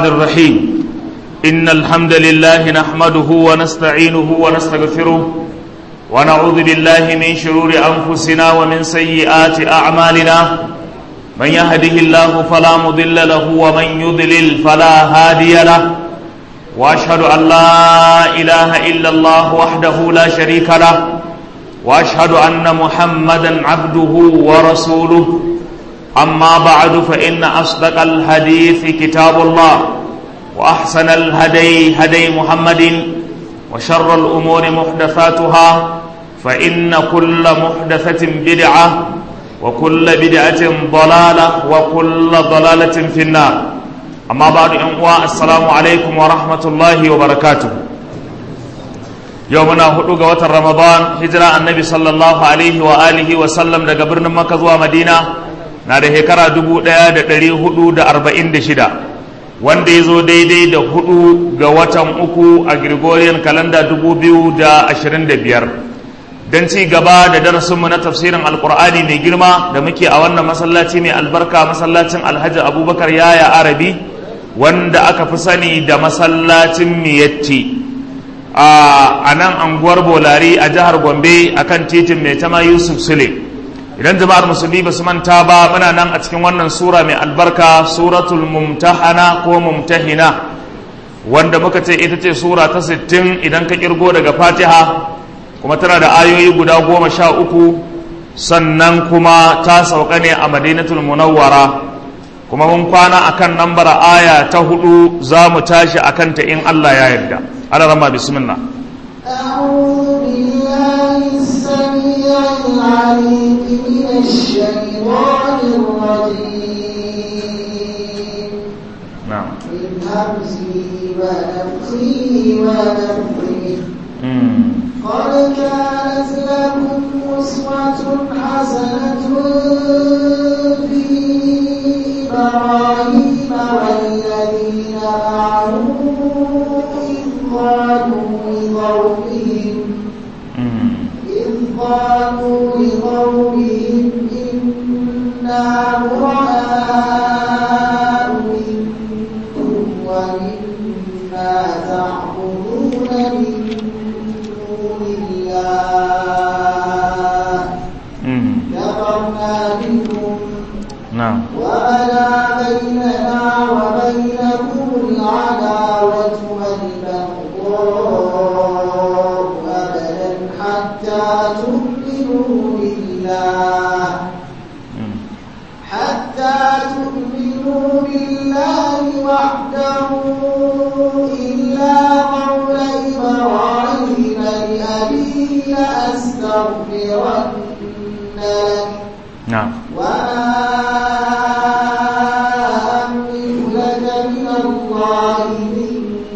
الرحمن الرحيم إن الحمد لله نحمده ونستعينه ونستغفره ونعوذ بالله من شرور أنفسنا ومن سيئات أعمالنا من يهده الله فلا مضل له ومن يضلل فلا هادي له وأشهد أن لا إله إلا الله وحده لا شريك له وأشهد أن محمدا عبده ورسوله أما بعد فإن أصدق الحديث كتاب الله وأحسن الهدي هدي محمد وشر الأمور محدثاتها فإن كل محدثة بدعة وكل بدعة ضلالة وكل ضلالة في النار أما بعد أنواع السلام عليكم ورحمة الله وبركاته يومنا هدوغ وتر رمضان هجرة النبي صلى الله عليه وآله وسلم daga birnin Makka zuwa Madina na da shekara dubu ɗaya da ɗari hudu da arba'in da shida wanda ya zo daidai da hudu ga watan uku a Gregorian kalanda dubu biyu da ashirin da biyar don ci gaba da darasinmu na tafsirin alkur'ani mai girma da muke a wannan masallaci mai albarka masallacin alhaji abubakar yaya arabi wanda aka fi sani da masallacin miyatti a nan anguwar bolari a jihar gombe akan titin mai tama yusuf sule idan jama'ar musulmi ba su manta ba muna nan a cikin wannan sura mai albarka suratul mumtahana ko mumtahina wanda muka ce ita ce sura ta 60 idan ka kirgo daga fatiha kuma tana da ayoyi guda goma sha uku sannan kuma ta sauka ne a madinatul munawwara kuma mun kwana akan nambar aya ta hudu za mu tashi akan ta in Allah ya yarda ala rama bismillah أعوذ بالله السميع العليم من الشيطان الرجيم na'am من همزه ونفخه ونفخه mm. قد كانت لكم أسوة حسنة في إبراهيم والذين معه إذ قالوا لقومهم Mm. إذ قالوا لقومهم إنا براء منكم ومما تعبدون من دون الله Mm. كفرنا بكم na'am وبدا بيننا وبينكم العداوة والبغضاء أبدا حتى تؤمنوا بالله Mm. حتى تؤمنوا بالله وحده إلا قول إبراهيم لأبيه لأستغفرن لك na'am وما أملك لك من الله من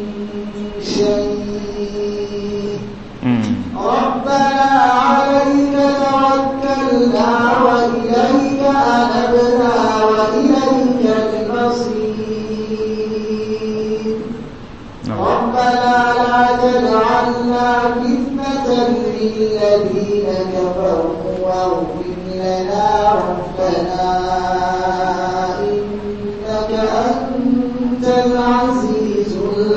شيء Mm. ربنا عليك توكلنا وإليك أنبنا وإليك المصير na'am ربنا لا تجعلنا فتنة للذين كفروا واغفر لنا ربنا إنك أنت العزيز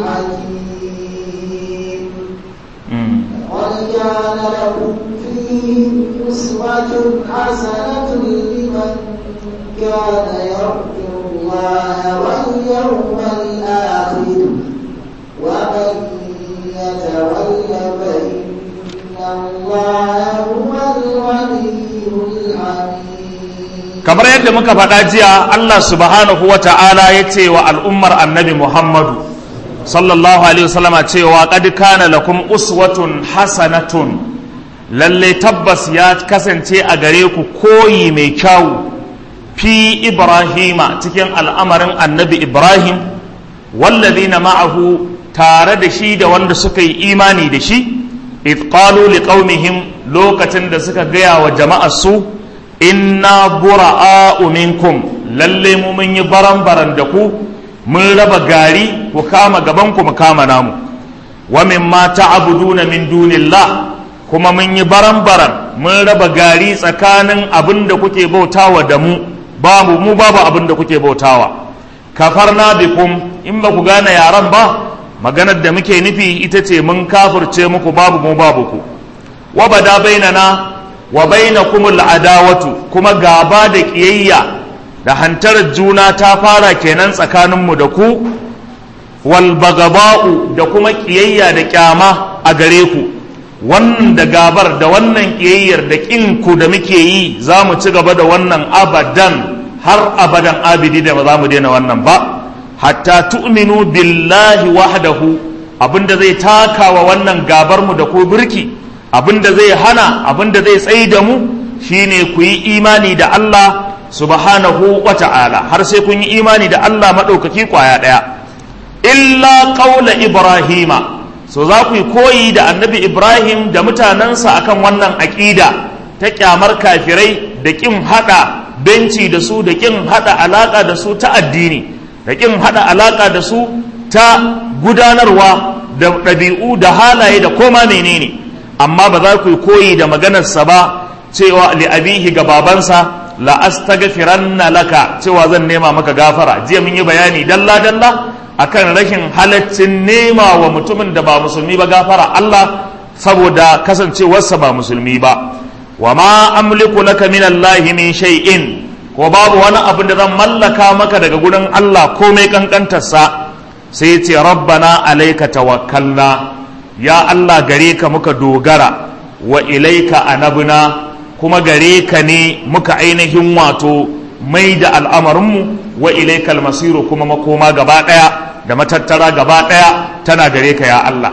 الحكيم Mm. قد كان لكم فيهم أسوة حسنة لمن كان يرجو الله واليوم الآخر ومن يتول فإن الله هو الغني الحميد kamar yadda muka faɗa jiya Allah subhanahu wa ta'ala ya ce wa al'ummar annabi Muhammadu sallallahu alaihi wasallama cewa qad kana lakum uswatun hasanatun lalle tabbas ya kasance a gare ku koyi mai kyau fi Ibrahima cikin al'amarin annabi Ibrahim wallazina ma'ahu tare da shi da wanda suka yi imani da shi id qalu liqaumihim lokacin da suka gaya wa jama'ar su inna bura'a'u minkum lalle mu mun yi baran-baran da ku mun raba gari ku kama gaban ku mu kama namu wa mimma ta'buduna min dunillah kuma mun yi baran-baran mun raba gari tsakanin abin da kuke bautawa da mu babu mu babu abin da kuke bautawa kafarna bikum in ba ku gane yaran ba maganar da muke nufi ita ce mun kafirce muku babu mu babu ku wa bada bainana wa bainakumul adawatu kuma gaba da kiyayya da hantarar juna ta fara kenan tsakaninmu da ku wal bagaba'u da kuma kiyayya da kyama a gare ku wannan da gabar da wannan kiyayyar da kin ku da muke yi za mu ci gaba da wannan abadan har abadan abidi da ba za mu daina wannan ba hatta tu'minu billahi wahdahu abinda zai taka wa wannan gabar mu da ko birki abinda zai hana abinda zai tsayi da mu shine ku yi imani da Allah subhanahu wa ta'ala har sai kun yi imani da Allah maɗaukaki kwaya ɗaya illa ƙaula ibrahima so za ku yi koyi da annabi ibrahim da mutanensa akan wannan aƙida ta ƙyamar kafirai da ƙin haɗa benci da su da ƙin haɗa alaƙa da su ta addini da ƙin haɗa alaƙa da su ta gudanarwa da ɗabi'u da halaye da koma menene amma ba za ku yi koyi da maganarsa ba cewa li'abihi ga babansa la astaghfiranna laka cewa zan nema maka gafara jiya mun yi bayani dalla dalla akan rashin halaccin nema wa mutumin da ba musulmi ba gafara Allah saboda kasancewarsa ba musulmi ba wa ma amliku laka min Allah min shay'in ko babu wani abu da zan mallaka maka daga gurin Allah komai kankantarsa sai ce rabbana alayka tawakkalna ya Allah gare ka muka dogara wa ilaika anabna kuma gare ka ne muka ainihin wato mai da al'amarinmu wa ilaikal masiru kuma makoma gaba ɗaya da matattara gaba ɗaya tana gare ka ya Allah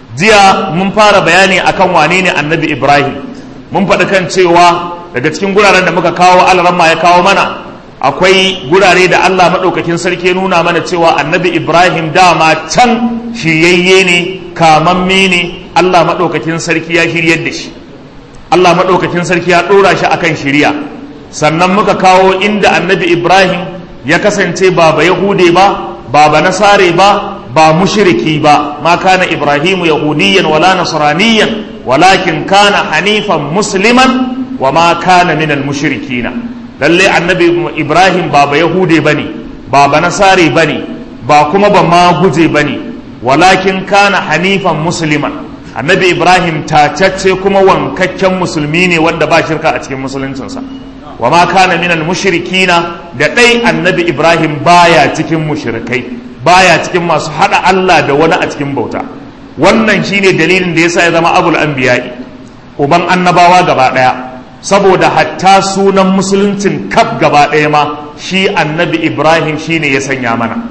jiya mun fara bayani akan wane ne annabi ibrahim mun faɗi kan cewa daga cikin guraren da muka kawo alramma ya kawo mana akwai gurare da Allah maɗaukakin sarki nuna mana cewa annabi ibrahim dama can shiryayye ne kamamme ne Allah maɗaukakin sarki ya shiryar da shi Allah maɗaukakin sarki ya ɗora shi akan shiriya sannan muka kawo inda annabi Ibrahim ya kasance ba ba Yahude ba ba ba Nasare ba ba mushriki ba ma kana Ibrahimu yahudiyan wala nasraniyan walakin kana hanifan musliman wa ma kana minal mushrikina lalle annabi Ibrahim ba ba Yahude bane ba ba Nasare bane ba kuma ba ma guje bane walakin kana hanifan musliman annabi ibrahim tacacce kuma wankakken musulmi ne wanda ba shirka a cikin musuluncinsa wa ma kana minal mushrikina da ɗai annabi ibrahim baya cikin mushrikai baya cikin masu haɗa allah da wani a cikin bauta wannan shine dalilin da yasa ya zama abul anbiya'i uban annabawa gaba ɗaya saboda hatta sunan musuluncin kaf gaba ɗaya ma shi annabi ibrahim shine ya sanya mana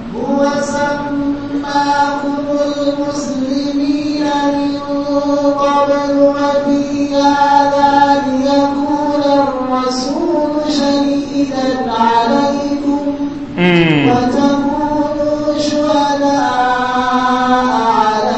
قبل وفي هذا ليكون الرسول شهيدا عليكم وتكونوا شهداء على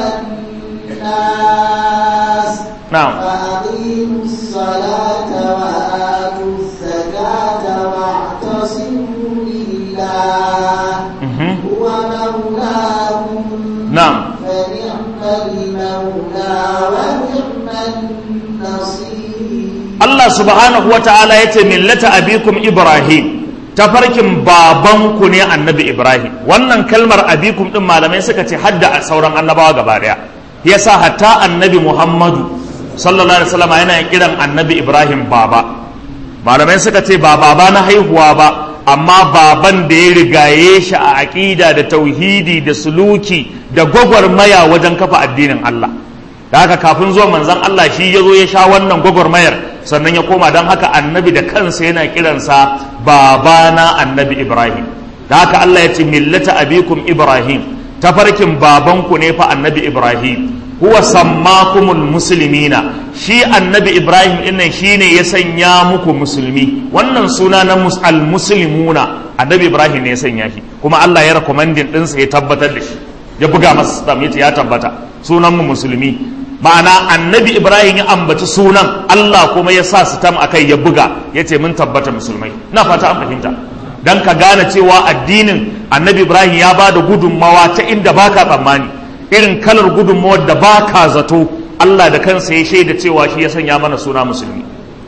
الناس نعم فأقيموا الصلاة وآتوا الزكاة واعتصموا بالله هو مولاكم نعم فنعم المولى ونعم النصير Allah subhanahu wa ta'ala ya ce millata abikum Ibrahim tafarkin babanku ne annabi Ibrahim wannan kalmar abikum din malamai suka ce hadda a sauran annabawa gaba daya yasa hatta annabi Muhammadu sallallahu alaihi wasallam yana kiran annabi Ibrahim baba malamai suka ce ba baba na haihuwa ba amma baban da ya rigaye shi a aƙida da tauhidi da suluki da gwagwarmaya wajen kafa addinin Allah da haka kafin zuwa manzon Allah shi ya zo ya sha wannan gwagwarmayar sannan ya koma don haka annabi da kansa yana kiransa babana annabi Ibrahim da haka Allah ya ce millata abikum Ibrahim tafarkin babanku ne fa annabi Ibrahim huwa sammakumul muslimina shi annabi Ibrahim dinnan shine ya sanya muku musulmi wannan suna na al muslimuna annabi Ibrahim ne ya sanya shi kuma Allah ya recommending ɗinsa ya tabbatar da shi ya buga masa stamp yace ya tabbata sunan mu musulmi ma'ana annabi ibrahim ya ambaci sunan allah kuma ya sa sitam a kai ya buga ya ce mun tabbata musulmai na fata an fahimta don ka gane cewa addinin annabi ibrahim ya ba da gudunmawa ta inda baka tsammani irin kalar gudunmawar da baka zato allah da kansa ya shaida cewa shi ya sanya mana suna musulmi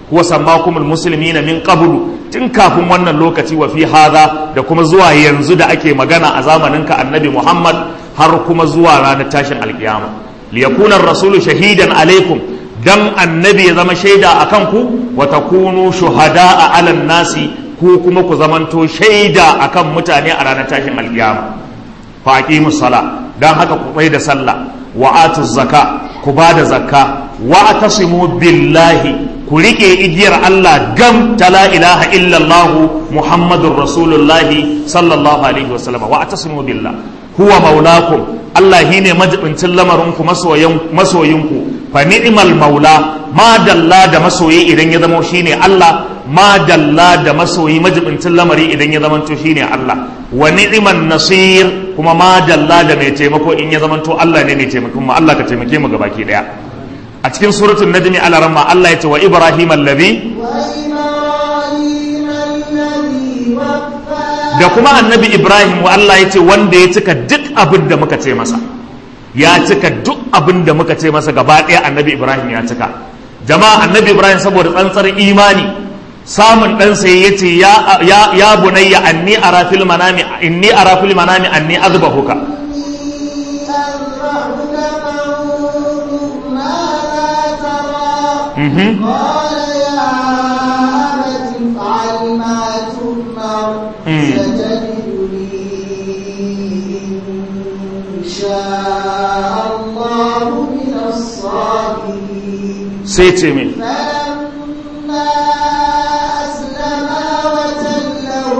huwa sammakumul muslimina min qablu tun kafin wannan lokaci wa fi hadha da kuma zuwa yanzu da ake magana a zamanin ka annabi Muhammad har kuma zuwa ranar tashin alkiyama liyakuna rasulu shahidan alaikum dan annabi ya zama shaida akan ku wa takunu shuhada'a 'alan nasi ku kuma ku zamanto shaida akan mutane a ranar tashin alkiyama fa aqimus sala dan haka ku bai da sallah wa atuz zaka ku ba da zakka wa atasimu billahi ku rike igiyar Allah gam ta la ilaha illallah muhammadur rasulullahi sallallahu alaihi wasallam wa atasimu billah huwa maulakum Allah shine majibincin lamarinku masoyinku fa ni'mal maula ma dalla da masoyi idan ya zama shine Allah ma dalla da masoyi majibincin lamari idan ya zama to shine Allah wa ni'man nasir kuma ma dalla da mai taimako in ya zama to Allah ne mai taimakon mu Allah ka taimake mu gabaki daya a cikin suratul najmi ala ramma Allah ya ce wa ibrahim allazi da kuma annabi ibrahim wa Allah ya ce wanda ya cika duk abin da muka ce masa ya cika duk abin da muka ce masa gaba ɗaya annabi ibrahim ya cika jama'a annabi ibrahim saboda tsantsar imani samun ɗansa ya ce ya bunayya anni ara fil manami inni ara fil manami anni azbahuka قال يا أبت افعل ما تؤمر ستجدني إن شاء الله من الصابرين سيتمي فلما أسلما وتله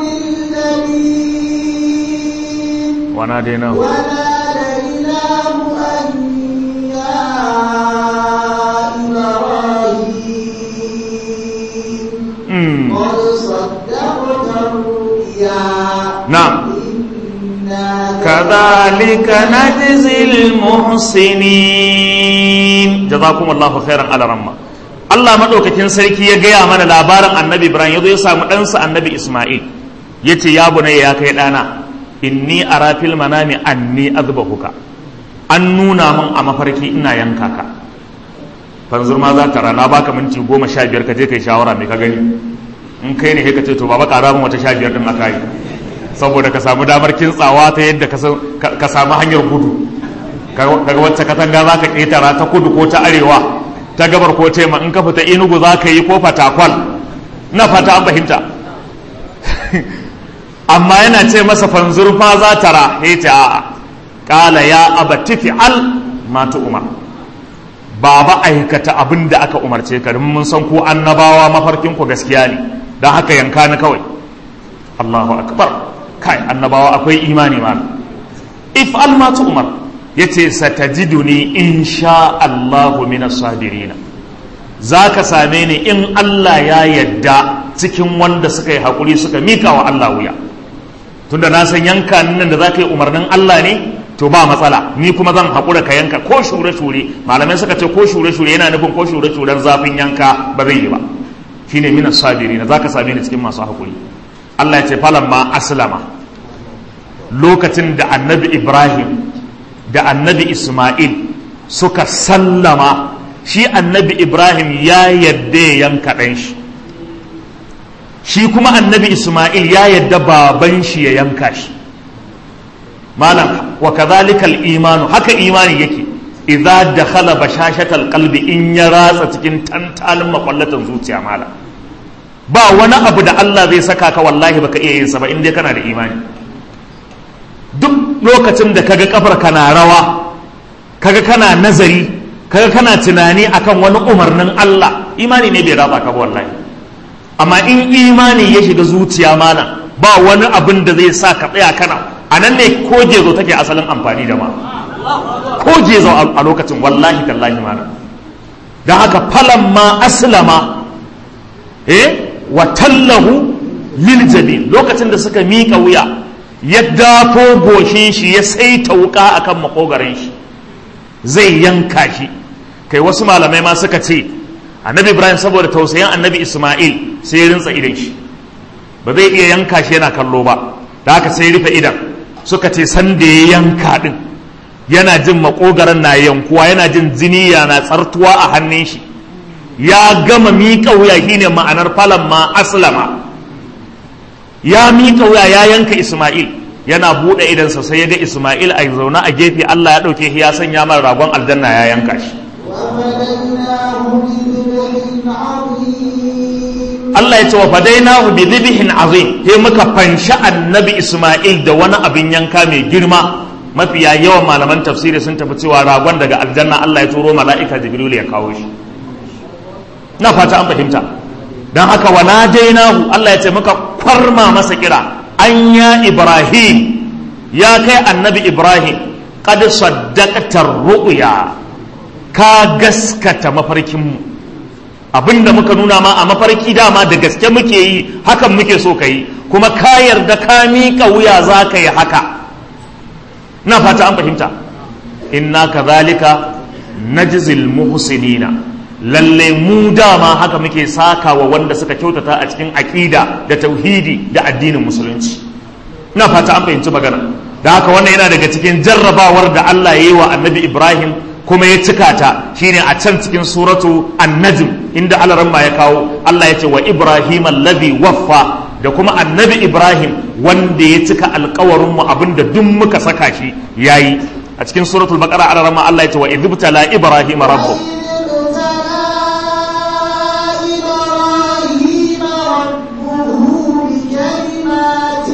للجبين وناديناه وناديناه أن يا إبراهيم Mm. قد صدقت الرؤيا نعم إنا كذلك نجزي المحسنين جزاكم الله خيرا على رمى Allah maɗaukakin sarki ya gaya mana labarin annabi Ibrahim ya zo ya samu ɗansa annabi Ismail ya ce ya bunayya ya kai ɗana inni ara fil manami anni azbahuka an nuna min a mafarki ina yanka ka fanzur ma za ta rana baka minti goma sha biyar ka je kai shawara mai ka gani in kai ne ka ce to baba ƙara min wata sha biyar din aka yi saboda ka samu damar kintsawa ta yadda ka san- ka ka samu hanyar gudu daga wacce katanga za ka ƙetara ta kudu ko ta arewa ta gabar ko tema in ka fita inugu za ka yi ko fatakwal na fata an fahimta amma yana ce masa fanzur fa za ta ra ya ce a'a ƙala ya abati fi'al ma ta umar baba aikata abin da aka umarce ka domin mun san ko annabawa mafarkin ku gaskiya ne don haka yanka ni kawai Allahu akbar kai annabawa akwai imani ma if ma tu umar yace satajiduni insha Allahu minas sabirin zaka same ni in Allah ya yadda cikin wanda suka yi hakuri suka mika wa Allah wuya tunda na san yanka nan da zaka yi umarnin Allah ne to ba matsala ni kuma zan haƙura ka yanka ko shure-shure malamai suka ce ko shure-shure yana nufin ko shure-shuren zafin yanka ba zai yi ba shine minas sabiri na zaka same ni cikin masu haƙuri Allah ya ce falan ma aslama lokacin da annabi Ibrahim da annabi Ismail suka sallama shi annabi Ibrahim ya yadda ya yanka ɗan shi shi kuma annabi Ismail ya yadda baban shi ya yanka shi malam wa kadhalika al-imanu haka imani yake idza dakhala bashashatal qalbi in ya ratsa cikin tantalin makwallatan zuciya malam ba wani abu da Allah zai saka ka wallahi baka iya yin sa ba in dai kana da imani duk lokacin da kaga kafar kana rawa kaga kana nazari kaga kana tunani akan wani umarnin Allah imani ne bai ratsa ka ba wallahi amma in imani ya shiga zuciya malam ba wani abin da zai sa ka tsaya kana a nan ne ko gezo take asalin amfani da ma ko gezo a lokacin wallahi tallahi mana don haka falan ma aslama eh wa tallahu lil jabin lokacin da suka miƙa wuya ya dafo goshin shi ya saita wuka akan makogarin shi zai yanka shi kai wasu malamai ma suka ce annabi ibrahim saboda tausayin annabi isma'il sai ya rinsa idan shi ba zai iya yanka shi yana kallo ba da haka sai rufe idan suka ce san da ya yanka din yana jin makogaran na yankuwa yana jin jini yana tsartuwa a hannun shi ya gama miƙa wuya shine ma'anar falan ma aslama ya miƙa wuya ya yanka Ismail yana buɗe idansa sai ya ga Ismail a zaune a gefe Allah ya ɗauke shi ya sanya mara ragon aljanna ya yanka shi وفديناه بذبح عظيم Allah ya ce wa fadainahu bi dhibhin azim sai muka fanshi annabi Ismail da wani abin yanka mai girma mafiya yawan malaman tafsiri sun tafi cewa ragon daga aljanna Allah ya turo mala'ika Jibril ya kawo shi na fata an fahimta dan haka wa nadainahu Allah ya ce muka kwarma masa kira an ya Ibrahim ya kai annabi Ibrahim qad saddaqta ru'ya ka gaskata mafarkinmu abinda muka nuna ma a mafarki dama da gaske muke yi hakan muke so ka yi kuma ka yarda ka miƙa wuya za ka yi haka na fata an fahimta inna kadhalika najzil muhsinina lalle mu dama haka muke saka wa wanda suka kyautata a cikin aƙida da tauhidi da addinin musulunci na fata an fahimci magana da haka wannan yana daga cikin jarrabawar da Allah ya yi wa annabi Ibrahim kuma ya cika ta shine a can cikin suratu an-najm inda alaramma ya kawo Allah ya ce wa Ibrahim alladhi waffa da kuma annabi Ibrahim wanda ya cika alkawarin mu abinda duk muka saka shi yayi a cikin suratul baqara alaramma Allah ya ce wa idhibtala Ibrahim rabbuh إبراهيم ربه بكلمات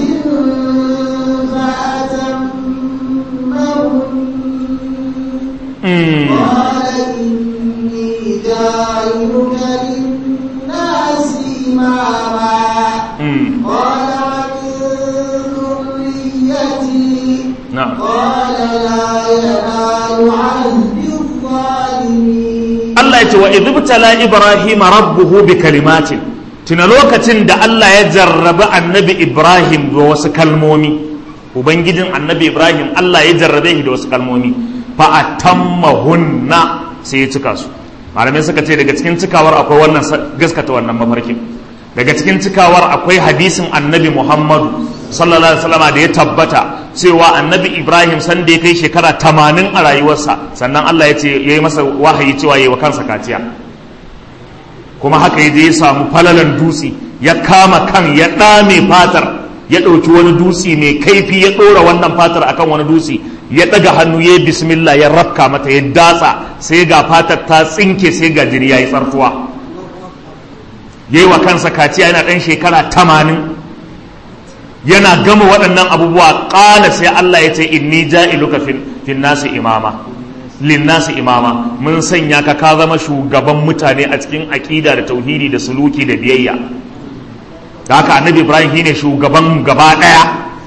فأتمهن Mm. قال إني جاعلك للناس إماما Mm. قال ومن ذريتي na'am قال لا ينال عهد الظالمين Allah ya ce wa idibtala Ibrahim rabbuhu bi kalimatin tuna lokacin da Allah ya jarrabi annabi Ibrahim da wasu kalmomi ubangijin annabi Ibrahim Allah ya jarrabe shi da wasu kalmomi fa atammahunna sai ya cika su malamai suka ce daga cikin cikawar akwai wannan sa- gaskata wannan mafarkin daga cikin cikawar akwai hadisin annabi Muhammadu sallallahu alaihi wasallam da ya tabbata cewa annabi Ibrahim san da ya kai shekara 80 a rayuwarsa sannan Allah ya ce yayi masa wahayi cewa yayi wa kansa kaciya kuma haka yaje ya samu falalan dutse ya kama kan ya dame fatar ya ɗauki wani dutse mai kaifi ya ɗora wannan fatar akan wani dutse ya ɗaga hannu ya yi bismillah ya rafka mata ya datsa sai ga fatar ta tsinke sai ga jini ya yi tsartuwa ya yi wa kansa kaciya yana ɗan shekara tamanin yana gama waɗannan abubuwa ƙala sai Allah ya ce inni ja'iluka fin nasi imama lin nasi imama mun sanya ka ka zama shugaban mutane a cikin aƙida da tauhidi da suluki da biyayya da haka annabi ibrahim shine shugaban gaba ɗaya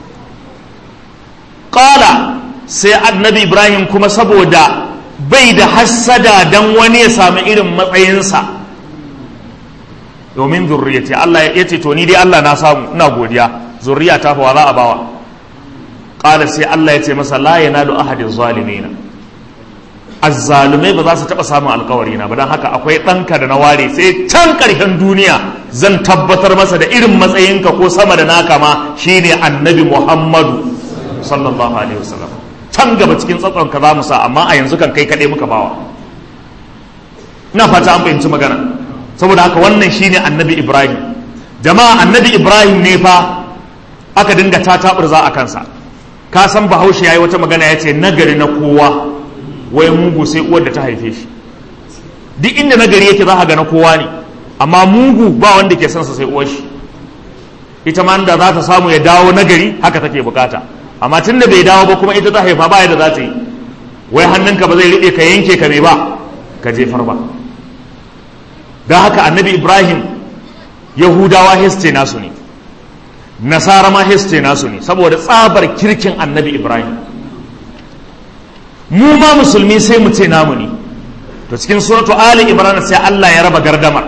ƙala sai annabi ibrahim kuma saboda bai da hassada don wani ya sami irin matsayinsa domin zurriyati Allah ya ce to ni dai Allah na samu ina godiya zurriya ta fa za a bawa qala sai Allah ya ce masa la yanalu ahadin zalimina azzalumai ba za su taba samun alkawari na ba dan haka akwai ɗanka da na ware sai can ƙarshen duniya zan tabbatar masa da irin matsayinka ko sama da naka ma shine annabi Muhammadu sallallahu alaihi wasallam can gaba cikin tsatsonka za mu sa amma a yanzu kan kai kaɗai muka bawa ina fata an fahimci magana saboda haka wannan shine annabi ibrahim jama'a annabi ibrahim ne fa aka dinga ta za a kansa ka san bahaushe yayi wata magana ya ce nagari na kowa wai mugu sai uwar da ta haife shi duk inda nagari yake za ga na kowa ne amma mugu ba wanda ke son sa sai uwar shi ita ma da za ta samu ya dawo nagari haka take bukata amma tun da bai dawo ba kuma ita ta haifa ba yadda za ta yi wai hannunka ba zai riɗe ka yanke ka mai ba ka jefar ba don haka annabi ibrahim yahudawa heste nasu ne nasara ma heste nasu ne saboda tsabar kirkin annabi ibrahim mu ma musulmi sai mu ce namu ne to cikin suratu ali ibrahim sai allah ya raba gardamar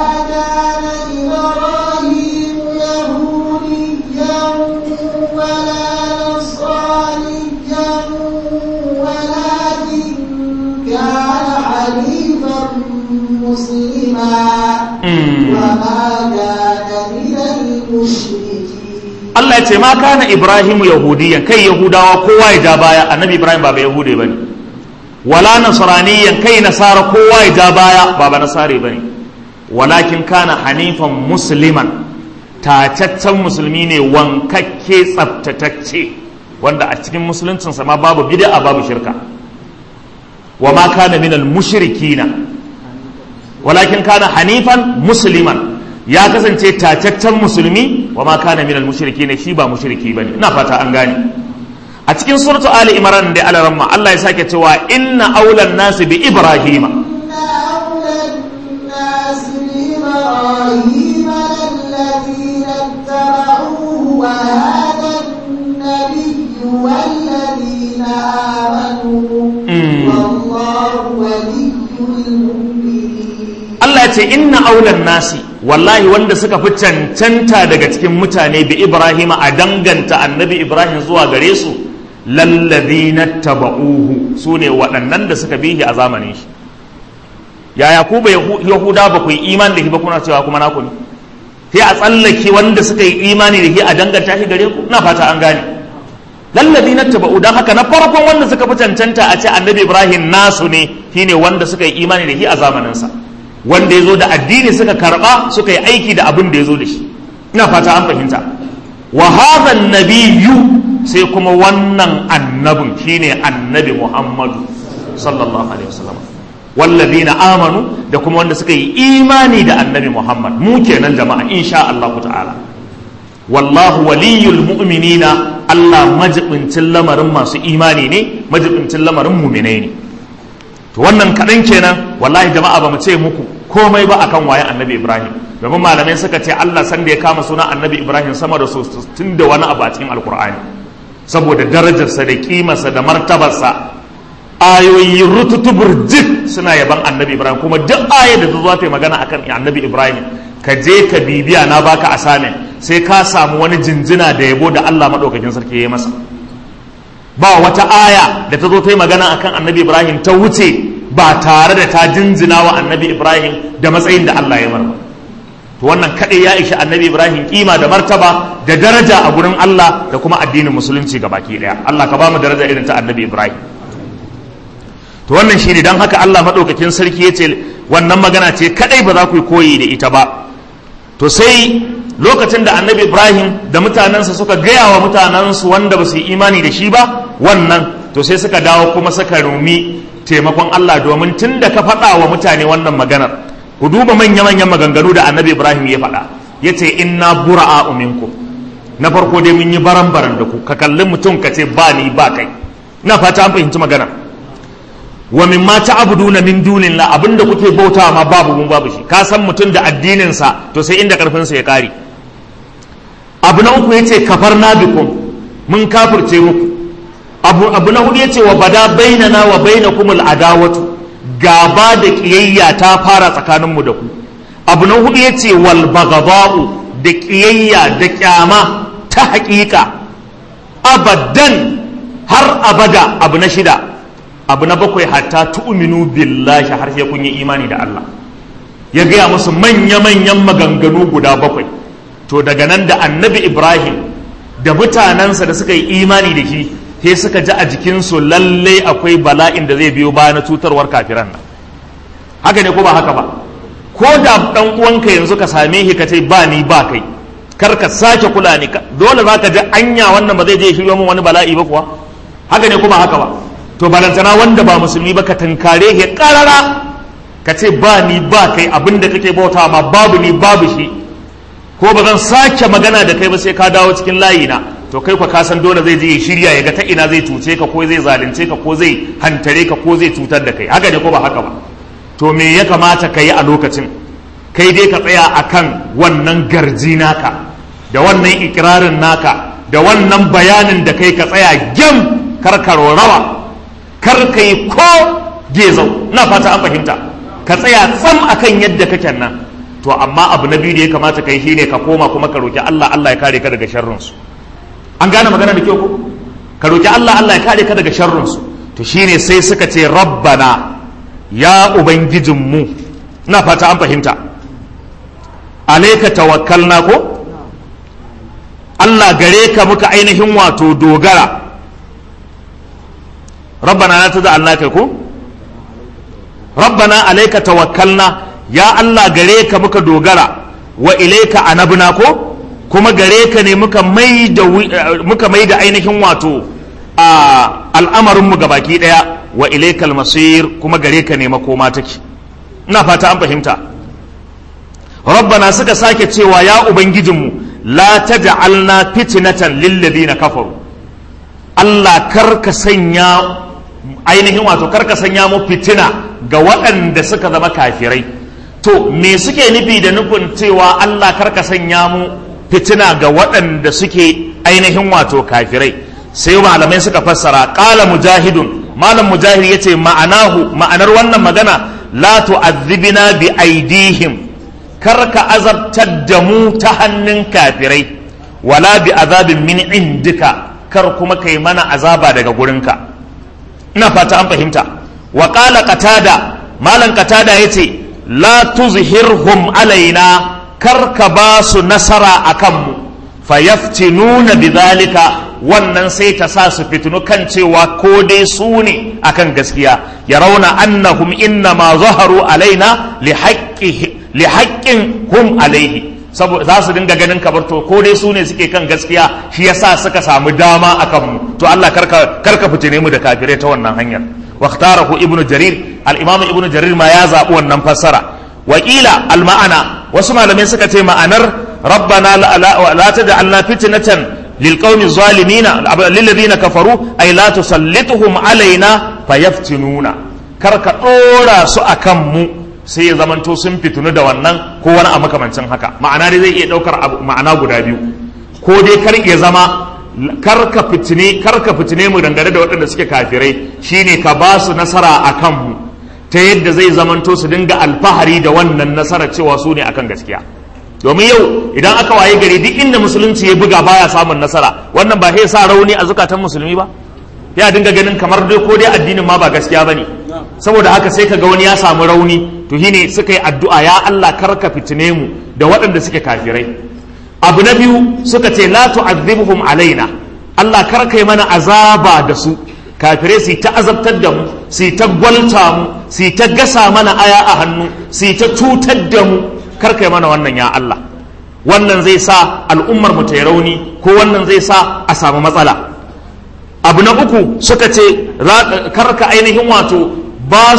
Allah ya ce ma kana Ibrahimu yahudiyan kai yahudawa kowa ya ja baya annabi Ibrahim ba ba yahude bane wala nasraniyan kai nasara kowa ya ja baya ba ba nasare bane walakin kana hanifan musliman tacaccen musulmi ne wankakke tsaftatacce wanda a cikin musuluncinsa ma babu bid'a babu shirka wa ma kana minal mushrikina walakin kana hanifan musliman ya kasance tacaccen musulmi wa ma kana minal mushrikina shi ba mushriki bane ina fata an gane a cikin suratu ali imran da alaramma Allah ya sake cewa inna aulan nasi bi ibrahima إن أولى الناس بإبراهيم للذين اتبعوه وهذا النبي والذين آمنوا Mm. والله ولي المؤمنين Allah ya ce inna aulan nasi wallahi wanda suka fi cancanta daga cikin mutane bi Ibrahim a danganta annabi Ibrahim zuwa gare su lallazina taba'uhu su ne waɗannan da suka bihi a zamanin shi yaya ku ba Yahu- yahuda ba ku yi imani da shi ba kuna cewa kuma naku ne sai a tsallake wanda suka yi imani da shi a danganta shi gare ku na fata an gane lallazina taba'u dan haka na farkon wanda suka fi cancanta a ce annabi Ibrahim nasu ne shine wanda suka yi imani da shi a zamanin sa wanda ya zo da addini suka karba suka yi aiki da abin da ya zo da shi ina fata an fahimta wa hadha nabiyyu sai kuma wannan annabin shine annabi Muhammadu sallallahu alaihi wasallam wallazina amanu da kuma wanda suka yi imani da annabi Muhammad mu kenan jama'a insha Allah ta'ala wallahu waliyul mu'minina Allah majibincin lamarin masu imani ne majibincin lamarin mu'minai ne to wannan kaɗan kenan wallahi jama'a ba mu ce muku komai ba akan waye annabi ibrahim domin malamai suka ce allah san da ya kama suna annabi ibrahim sama da su tun da wani abu a cikin alkur'ani saboda darajarsa da kimarsa da martabarsa ayoyi rututu burjik suna yaban annabi ibrahim kuma duk aya da ta zo ta yi magana akan annabi ibrahim ka je ka bibiya na baka asamin sai ka samu wani jinjina da yabo da allah maɗaukakin sarki ya yi masa ba wata aya da ta zo ta yi magana akan annabi ibrahim ta wuce ba tare da ta jinjina wa annabi ibrahim da matsayin da allah ya marba to wannan kaɗai ya ishi annabi ibrahim kima da martaba da daraja a gurin allah da kuma addinin musulunci ga baki ɗaya allah ka ba mu daraja irin ta annabi ibrahim to wannan shine dan haka allah maɗaukakin sarki ya ce wannan magana ce kaɗai ba za ku yi koyi da ita ba to sai lokacin da annabi ibrahim da mutanensa suka gaya wa mutanensu wanda ba su yi imani da shi ba wannan to sai suka dawo kuma suka rumi taimakon allah domin tun da ka faɗa wa mutane wannan maganar ku duba manya-manyan maganganu da annabi ibrahim ya faɗa ya ce inna bura'a uminku na farko dai mun yi baran-baran da ku ka kalli mutum ka ce ba ni ba kai na fata an fahimci magana wa min ma ta'buduna min dunillah abinda kuke bauta ma babu mun babu shi ka san mutum da addinin sa to sai inda karfin sa ya kare abu na uku yace kafarna bikum mun kafirce muku abu abu na hudu yace wa bada bainana wa bainakum adawatu gaba da kiyayya ta fara tsakanin mu da ku abu na hudu yace wal baghdha'u da kiyayya da kyama ta haƙiƙa abadan har abada abu na shida abu na bakwai hatta tu'minu billahi har sai kun yi imani da Allah ya gaya musu manya-manyan maganganu guda bakwai to daga nan da annabi ibrahim da mutanensa da suka yi imani da shi sai suka ji a jikinsu lalle akwai bala'in da zai biyo baya na cutarwar kafiran nan haka ne ko ba haka ba ko da dan uwanka yanzu ka same shi ka ce ba ni ba kai kar ka sake kula ni dole za ka ji anya wannan ba zai je shiryo min wani bala'i ba kuwa haka ne ko ba haka ba to balantana wanda ba musulmi ba ka tankare shi karara ka ce ba ni ba kai abin da kake bauta ma babu ni babu shi ko ba zan sake magana da kai ba sai ka dawo cikin layi na to kai ka san dole zai je ya shirya ya ga ta ina zai cuce ka ko zai zalunce ka ko zai hantare ka ko zai cutar da kai haka ne ko ba haka ba to me ya kamata ka yi a lokacin kai dai ka tsaya akan wannan garji naka da wannan ikirarin naka da wannan bayanin da kai ka tsaya gyam karkaro rawa kar ka yi ko gezau na fata an fahimta ka tsaya tsam akan yadda kake nan to amma abu na biyu da ya kamata ka yi shine ka koma kuma ka roki Allah Allah ya kare ka daga sharrin su an gane magana da kyau ko ka roki Allah Allah ya kare ka daga sharrin su to shine sai suka ce rabbana ya ubangijin mu na fata an fahimta alayka tawakkalna ko Allah gare ka muka ainihin wato dogara rabbana la tad'alna kai ko rabbana alaika tawakkalna ya Allah gare ka muka dogara wa ilaika anabna ko kuma gare ka ne muka mai da muka mai da ainihin wato a al'amarin mu gabaki daya wa ilaikal masir kuma gare ka ne makoma take ina fata an fahimta rabbana suka sake cewa ya ubangijinmu la taj'alna fitnatan lil ladina kafaru Allah karka sanya ainihin wato karka sanya mu fitina ga waɗanda suka zama kafirai to me suke nufi da nufin cewa Allah karka sanya mu fitina ga waɗanda suke ainihin wato kafirai sai malamai suka fassara qala mujahidun malam mujahid yace ma'anahu ma'anar wannan magana la tu'adhibna bi aidihim karka azabtar da mu ta hannun kafirai wala bi azabin min indika kar kuma kai mana azaba daga gurinka ina fata an fahimta wa qala qatada malan qatada yace la tuzhirhum alaina kar ka ba su nasara akan mu fayaftinuna bidhalika wannan sai ta sa su fitinu kan cewa ko dai su ne akan gaskiya ya rauna annahum inna ma zaharu alaina li haƙƙin hum alaihi saboda za su dinga ganin kabar to ko dai su ne suke kan gaskiya shi yasa suka samu dama akan mu to Allah karka karka fitine mu da kafirai ta wannan hanyar waqtarahu ibnu jarir al-imam ibnu jarir ma ya zabi wannan fassara wakila al-ma'ana wasu malamai suka ce ma'anar rabbana la taj'alna fitnatan للقوم الظالمين للذين كفروا أي لا تسلطهم علينا فيفتنون كرك أورا سأكم sai ya zamanto sun fitunu da wannan ko wani a makamancin haka ma'ana dai zai iya ɗaukar ma'ana guda biyu ko dai kar ya zama karka fitine karka fitine mu dangane da waɗanda suke kafirai shine ka ba su nasara a kanmu ta yadda zai zamanto su dinga alfahari da wannan nasara cewa su ne akan gaskiya domin yau idan aka waye gari duk inda musulunci ya buga baya samun nasara wannan ba sai sa rauni a zukatan musulmi ba ya dinga ganin kamar dai ko dai addinin ma ba gaskiya bane saboda haka sai kaga wani ya samu rauni to shine suka yi addu'a ya Allah karka fitine mu da waɗanda suke kafirai abu na biyu suka ce la tu'adhibhum alaina Allah karka yi mana azaba da su kafirai su ta azabtar da mu su ta gwalta mu su ta gasa mana aya a hannu su ta cutar da mu karka yi mana wannan ya Allah wannan zai sa al'ummar mu ta yi rauni ko wannan zai sa a samu matsala abu na uku suka ce karka ainihin wato ba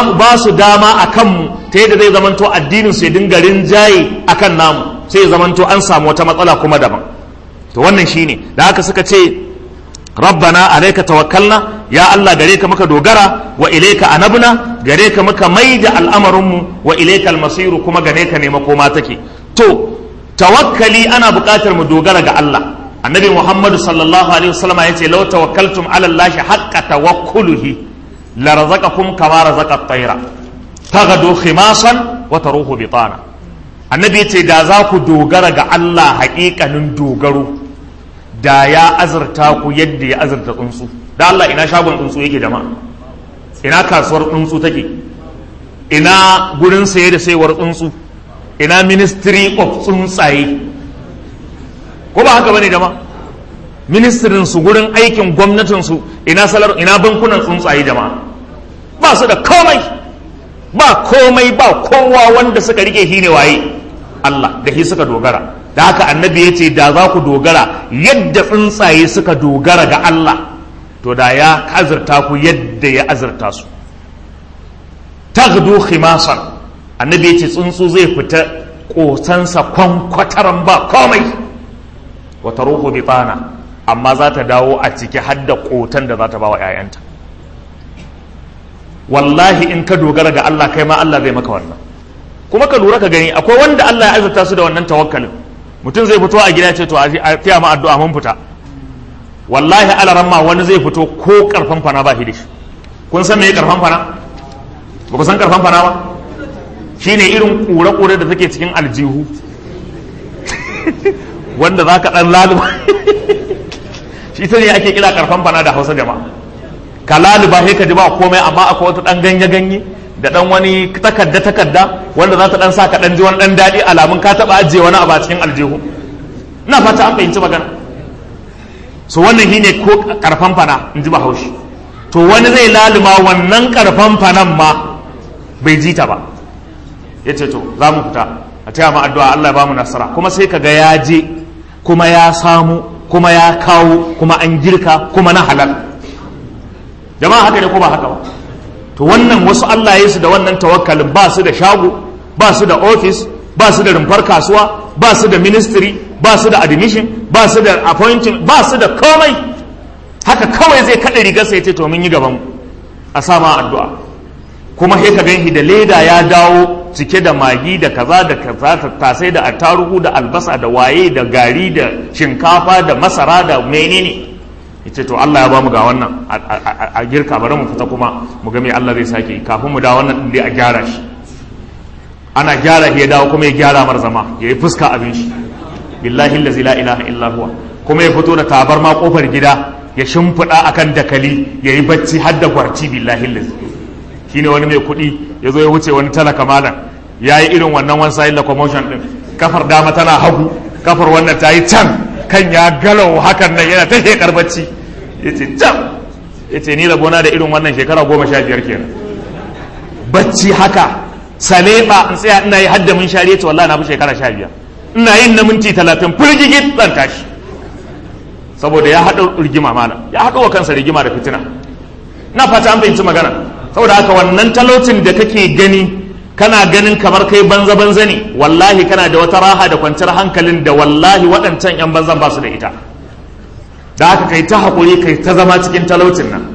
su dama a kanmu ta yadda zai zamanto addinin su ya dinga rinjaye a kan namu sai ya zamanto an samu wata matsala kuma daban to wannan shine da haka suka ce rabbana alaika tawakkalna ya Allah gare ka muka dogara wa ilaika anabna gare ka muka maida al'amarinmu wa ilaika almasiru kuma gare ka ne makoma take to tawakkali ana buƙatar mu dogara ga Allah annabi Muhammad sallallahu alaihi wasallam yace law tawakkaltum ala Allah haqqa tawakkuluhi la razaqakum kama razaqa at-tayra taghdu khimasan wa taruhu bitana annabi yace da za ku dogara ga Allah haƙiƙanin dogaro da ya azurta ku yadda ya azurta tsuntsu da Allah ina shagon tsuntsu yake jama'a ina kasuwar tsuntsu take ina gurin saye da sayewar tsuntsu ina ministry of tsuntsaye ko ba haka bane jama'a ministrin su gurin aikin gwamnatin su ina salar ina bankunan tsuntsaye jama'a ba su da komai ba komai ba kowa wanda suka rike shi ne waye Allah da shi suka dogara da haka annabi ya ce da za ku dogara yadda tsuntsaye suka dogara ga Allah to da ya azurta ku yadda ya azurta su taghdu khimasan annabi ya ce tsuntsu zai fita kosansa kwankwataran ba komai wata ruhu bitana amma za ta dawo a ciki har da kotan da za ta ba wa 'ya'yanta wallahi in ka dogara ga Allah kai ma Allah zai maka wannan kuma ka lura ka gani akwai wanda Allah ya azurta su da wannan tawakkalin mutum zai fito a gida ce to a fiya ma addu'a mun fita wallahi alaramma wani zai fito ko karfan fana ba shi da shi kun san me karfan fana ba ku san karfan fana ba shine irin kure-kure da take cikin aljihu wanda za ka dan laluba shi ta ne ake kira karfan fana da hausa jama'a ka laluba sai ka ji ba komai amma akwai wata dan ganye-ganye da dan wani takarda takarda wanda za ta dan sa ka dan ji wani dan daɗi alamun ka taɓa ajiye wani abu a cikin aljihu ina fata an fahimci magana so wannan shi ne ko karfan fana in ji bahaushe to wani zai laluma wannan karfan fanan ma bai ji ta ba ya ce to za mu fita a taya mu addu'a Allah ya ba mu nasara kuma sai kaga ya je kuma ya samu kuma ya kawo kuma an girka kuma na halal jama'a haka ne ko ba haka ba to wannan wasu Allah ya su da wannan tawakkalin ba su da shago ba su da office ba su da rumfar kasuwa ba su da ministry ba su da admission ba su da appointment ba su da komai haka kawai zai kaɗa rigar sai ce to mun yi gaban a sama addu'a kuma sai ka ganshi da leda ya dawo cike da magi da kaza da kaza tattasai da attarugu da albasa da waye da gari da shinkafa da masara da menene yace to Allah ya bamu ga wannan a girka bari mu fita kuma mu ga me Allah zai sake kafin mu da wannan din dai a gyara shi ana gyara shi ya dawo kuma ya gyara mar zama yayi fuska abin shi billahi allazi la ilaha illa huwa kuma ya fito da tabarma kofar gida ya shimfiɗa akan dakali yayi bacci har da gwarci billahi allazi shine wani mai kuɗi ya zo ya wuce wani talaka malam ya yi irin wannan one side locomotion din kafar dama tana hagu kafar wannan ta yi can kan ya galau hakan nan yana ta shekar bacci ya ce can ya ce ni rabona da irin wannan shekara goma sha biyar kenan bacci haka saleba in tsaya ina yi hadda mun shari'a ce wallahi na fi shekara sha biyar ina yin na minti talatin firgigit zan tashi saboda ya haɗa rigima malam ya haɗa wa kansa rigima da fitina na fata an fahimci magana saboda haka wannan talaucin da kake gani kana ganin kamar kai banza banza ne wallahi kana da wata raha da kwanciyar hankalin da wallahi waɗancan yan banzan ba su da ita da haka kai ta haƙuri kai ta zama cikin talaucin nan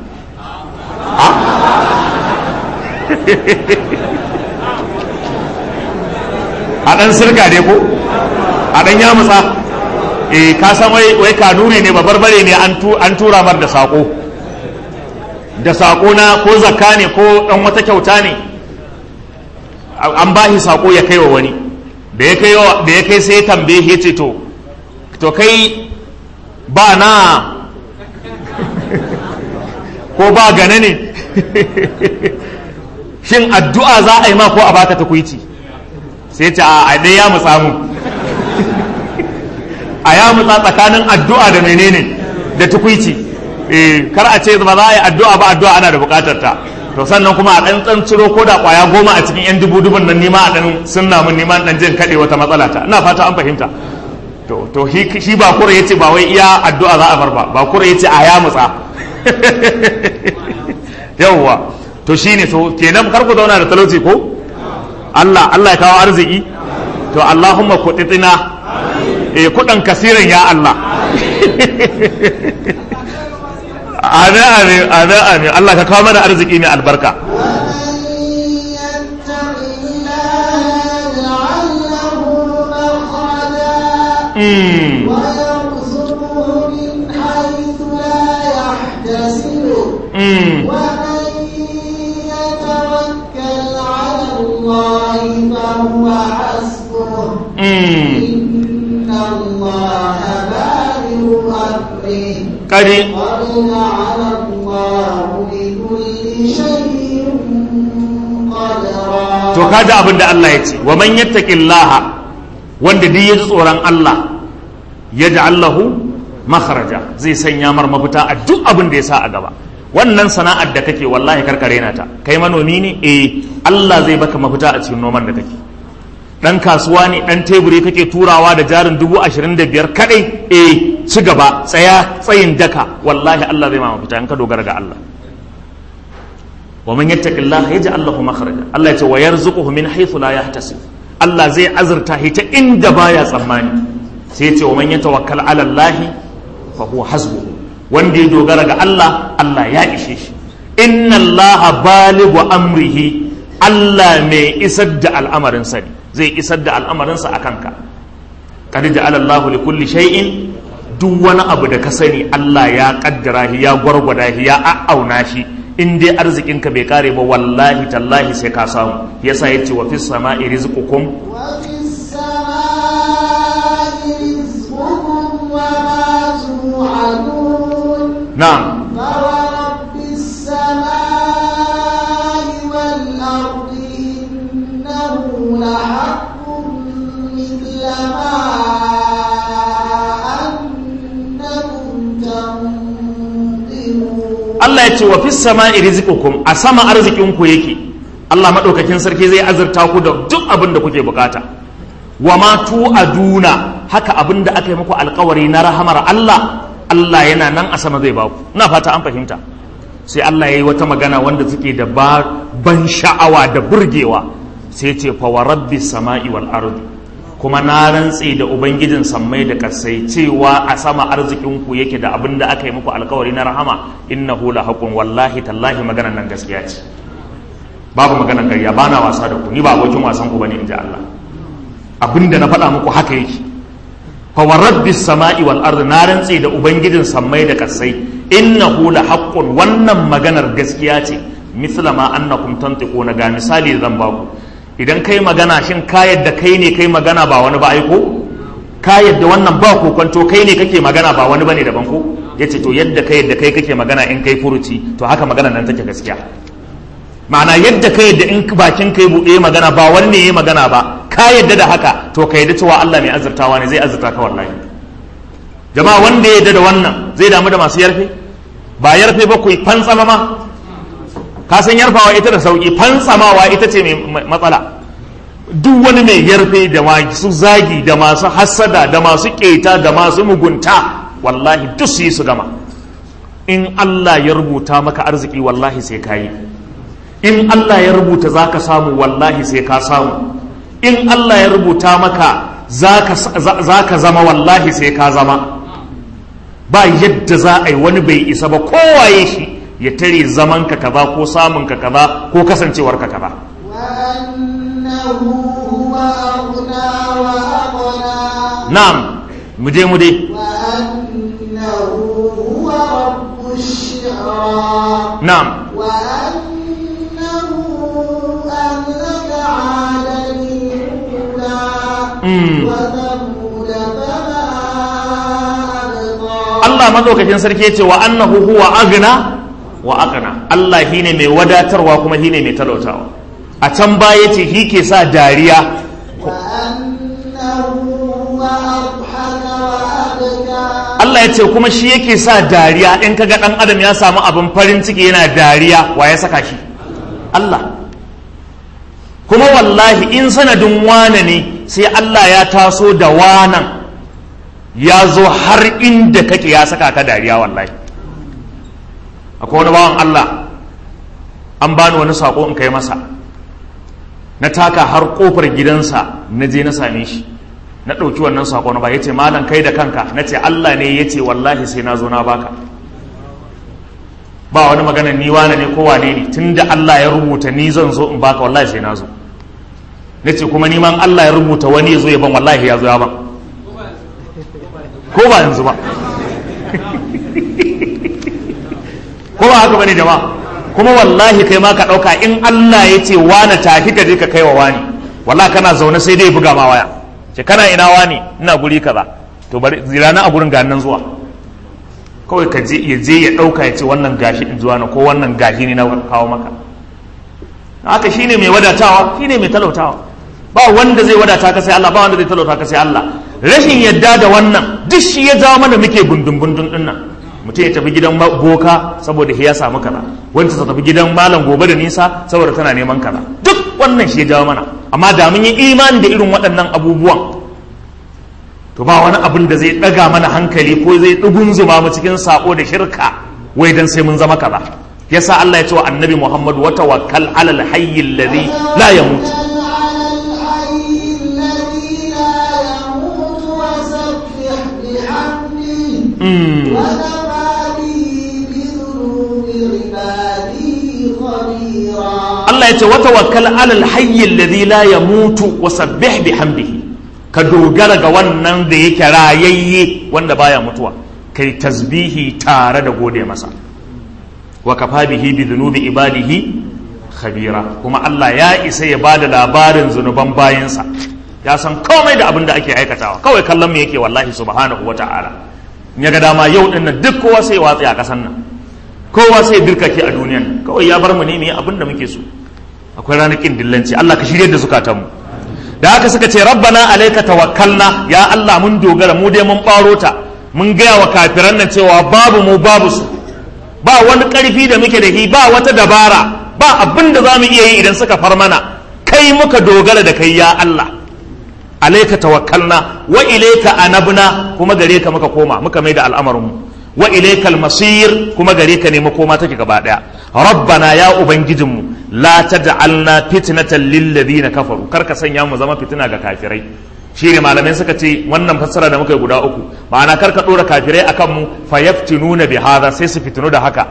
a ɗan sirka ne ko a ɗan yamutsa eh ka san wai wai kanuri ne babarbare ne an tura mar da saƙo da saƙo na ko zakka ne ko ɗan wata kyauta ne an ba shi saƙo ya kai wa wani da ya kai da ya kai sai ya tambaye ya ce to to kai ba na ko ba gane ne shin addu'a za a yi ma ko a baka takwici sai ce a dai ya mutsa mu a ya mutsa tsakanin addu'a da menene da tukwici eh kar a ce ba za a yi addu'a ba addu'a ana da bukatar ta to sannan kuma a dan tsan ciro ko da kwaya goma a cikin yan dubu dubun nan nima a dan sunna mun nima dan jin kade wata matsala ta ina fata an fahimta to to shi ba kura yace ba wai iya addu'a za a bar ba ba kura yace a ya mutsa yawwa to shine to kenan kar ku zauna da talauci ko Allah Allah ya kawo arziki to Allahumma kuditina eh kudan kasiran ya Allah amin amin amin amin Allah ka kawo mana arziki mai albarka ويرزقه من حيث لا يحتسب ومن يتوكل على الله فهو حسبه إن الله بالغ أمره kadi قد جعل الله لكل شيء قدرا to kaji abin da Allah ya ce wa man yattaqillaha wanda duk ya ji tsoron Allah ya Allahu makharaja zai sanya mar mafita a duk abin da ya sa a gaba wannan sana'ar da kake wallahi karkare na ta kai manomi ne eh Allah zai baka mafita a cikin noman da kake dan kasuwa ne dan teburi kake turawa da jarin dubu ashirin da biyar kadai eh ci gaba tsaya tsayin daka wallahi Allah zai ma mafita in ka dogara ga Allah wa man yattaqillaha yaj'al lahu makhraja Allah ya ce wa yarzuquhu min haythu la yahtasib Allah zai azurta shi ta inda baya tsammani sai ya ce wa man yatawakkal ala Allah fa huwa hasbuhu wanda ya dogara ga Allah Allah ya ishe shi inna Allah balighu amrihi Allah mai isar da al'amarin sa zai isar da al'amarin sa akan ka qad ja'ala Allah li kulli shay'in duk wani abu da ka sani Allah ya kaddara shi ya gwargwada shi ya a'auna shi in dai arzikinka bai kare ba wallahi tallahi sai ka samu yasa yace wa fis sama'i rizqukum وفي السماء رزقكم وما توعدون na'am فورب السماء والأرض إنه لحق مثل ما أنكم تنطقون Allah ya ce wa fis sama'i rizqukum a sama arzikinku yake Allah maɗaukakin sarki zai azurta ku da duk abin da kuke bukata wa ma tu'aduna haka abin da aka yi muku alkawari na rahamar Allah Allah yana nan a sama zai baku ina fata an fahimta sai Allah ya yi wata magana wanda suke da ban sha'awa da burgewa sai ce fa wa rabbi sama'i wal ardi kuma na rantse da ubangijin sammai da kasai cewa a sama arzikin ku yake da abin da aka yi muku alkawari na rahama innahu la haqqun wallahi tallahi maganar nan gaskiya ce babu maganar ƙarya ba na wasa da ku ni ba abokin wasan ku bane in ji Allah abin da na faɗa muku haka yake fa wa rabbis sama'i wal ardi na rantse da ubangijin sammai da kasai innahu la haqqun wannan maganar gaskiya ce misla ma annakum tantiquna ga misali zan baku idan kai magana shin ka yadda kai ne kai magana ba wani ba aiko ka yadda wannan ba kokonto kai ne kake magana ba wani bane daban ko yace to yadda kai yadda kai kake magana in kai furuci to haka magana nan take gaskiya ma'ana yadda kai yadda in bakin kai buɗe magana ba wani ne yayi magana ba ka yadda da haka to ka yadda cewa Allah mai azurtawa ne zai azurta ka wallahi jama'a wanda ya yadda da wannan zai damu da masu yarfe ba yarfe ba ku fantsama ma ka san yarfawa ita da sauki fantsamawa ita ce mai matsala duk wani mai yarfe da masu zagi da masu hassada da masu keta da masu mugunta wallahi duk su yi su gama in Allah ya rubuta maka arziki wallahi sai ka yi in Allah ya rubuta za ka samu wallahi sai ka samu in Allah ya rubuta maka za ka zama wallahi sai ka zama ba yadda za a yi wani bai isa ba kowaye shi ya tare zaman ka kaza ko samun ka kaza ko kasancewar ka kaza na'am mu je mu dai na'am أهلك عادا الأولى وثمود فما أبقى Allah madaukakin sarki yace wa annahu huwa aghna wa aqna Allah shine mai wadatarwa kuma shine mai talautawa a can baya yace shi ke sa dariya وأنه هو أضحك وأبكى Allah ya ce kuma shi yake sa dariya in kaga dan adam ya samu abin farin ciki yana dariya wa ya saka shi Allah kuma wallahi in sanadin wane ne sai Allah ya taso da wanan ya zo har inda kake ya saka ka dariya wallahi akwai wani bawan Allah an bani wani sako in kai masa na taka har kofar gidansa na je na same shi na ɗauki wannan sako na ba ya ce malam kai da kanka na ce Allah ne ya ce wallahi sai na zo na baka ba wani magana ni wane ne ko wane ne tun da Allah ya rubuta ni zan zo in baka wallahi sai na zo na ce kuma ni man Allah ya rubuta wani ya zo ya ban wallahi ya zo ya ban ko ba yanzu ba ko ba haka bane jama'a kuma wallahi kai ma ka ɗauka in Allah ya ce wane tafi ka je ka kai wa wani wallahi kana zaune sai dai buga ma waya ce kana ina wani ina guri kaza to bari zirana a gurin ganin zuwa kawai ka je ya je ya dauka ya ce wannan gashi in zuwa na ko wannan gashi ne na kawo maka haka shine mai wadatawa shine mai talautawa ba wanda zai wadata ka sai Allah ba wanda zai talauta ka sai Allah rashin yadda da wannan duk shi ya jawo mana muke gundun gundun din nan mutum ya tafi gidan boka saboda ya samu kaza wancan ta tafi gidan malam gobe da nisa saboda tana neman kaza duk wannan shi ya jawo mana amma da mun yi imani da irin waɗannan abubuwan to ba wani abin da zai ɗaga mana hankali ko zai ɗugunzuma mu cikin sako da shirka wai dan sai mun zama kaza yasa Allah ya ce wa annabi Muhammad wa tawakkal alal hayy alladhi la yamut Allah ya ce wa tawakkal alal hayy alladhi la yamutu wa sabbih bihamdihi ka dogara ga wannan da yake rayayye wanda baya mutuwa kai tasbihi tare da gode masa wa kafa bihi bi dhunubi ibadihi khabira kuma Allah ya isa ya bada labarin zunuban bayinsa ya san komai da abin da ake aikatawa kawai kallon mu yake wallahi subhanahu wata'ala in ya ga dama yau din nan duk kowa sai watsi a kasan nan kowa sai dirkake a duniyan kawai ya bar mu ne mu yi abin da muke so akwai ranakin dillanci Allah ka shirye da zukatanmu da haka suka ce rabbana alaika tawakkalna ya Allah mun dogara mu dai mun baro ta mun gaya wa kafiran nan cewa babu mu babu su ba wani ƙarfi da muke da shi ba wata dabara ba abin da za mu iya yi idan suka far mana kai muka dogara da kai ya Allah alaika tawakkalna wa ilaika anabna kuma gare ka muka koma muka mai da al'amarinmu wa ilaika almasir kuma gare ka ne makoma take gaba daya rabbana ya ubangijinmu la taj'alna fitnatan lil ladina kafaru kar ka sanya mu zama fitina ga kafirai shine malamai suka ce wannan fassara da muka yi guda uku ma'ana kar ka dora kafirai akan mu fayaftinuna bi hadha sai su fitinu da haka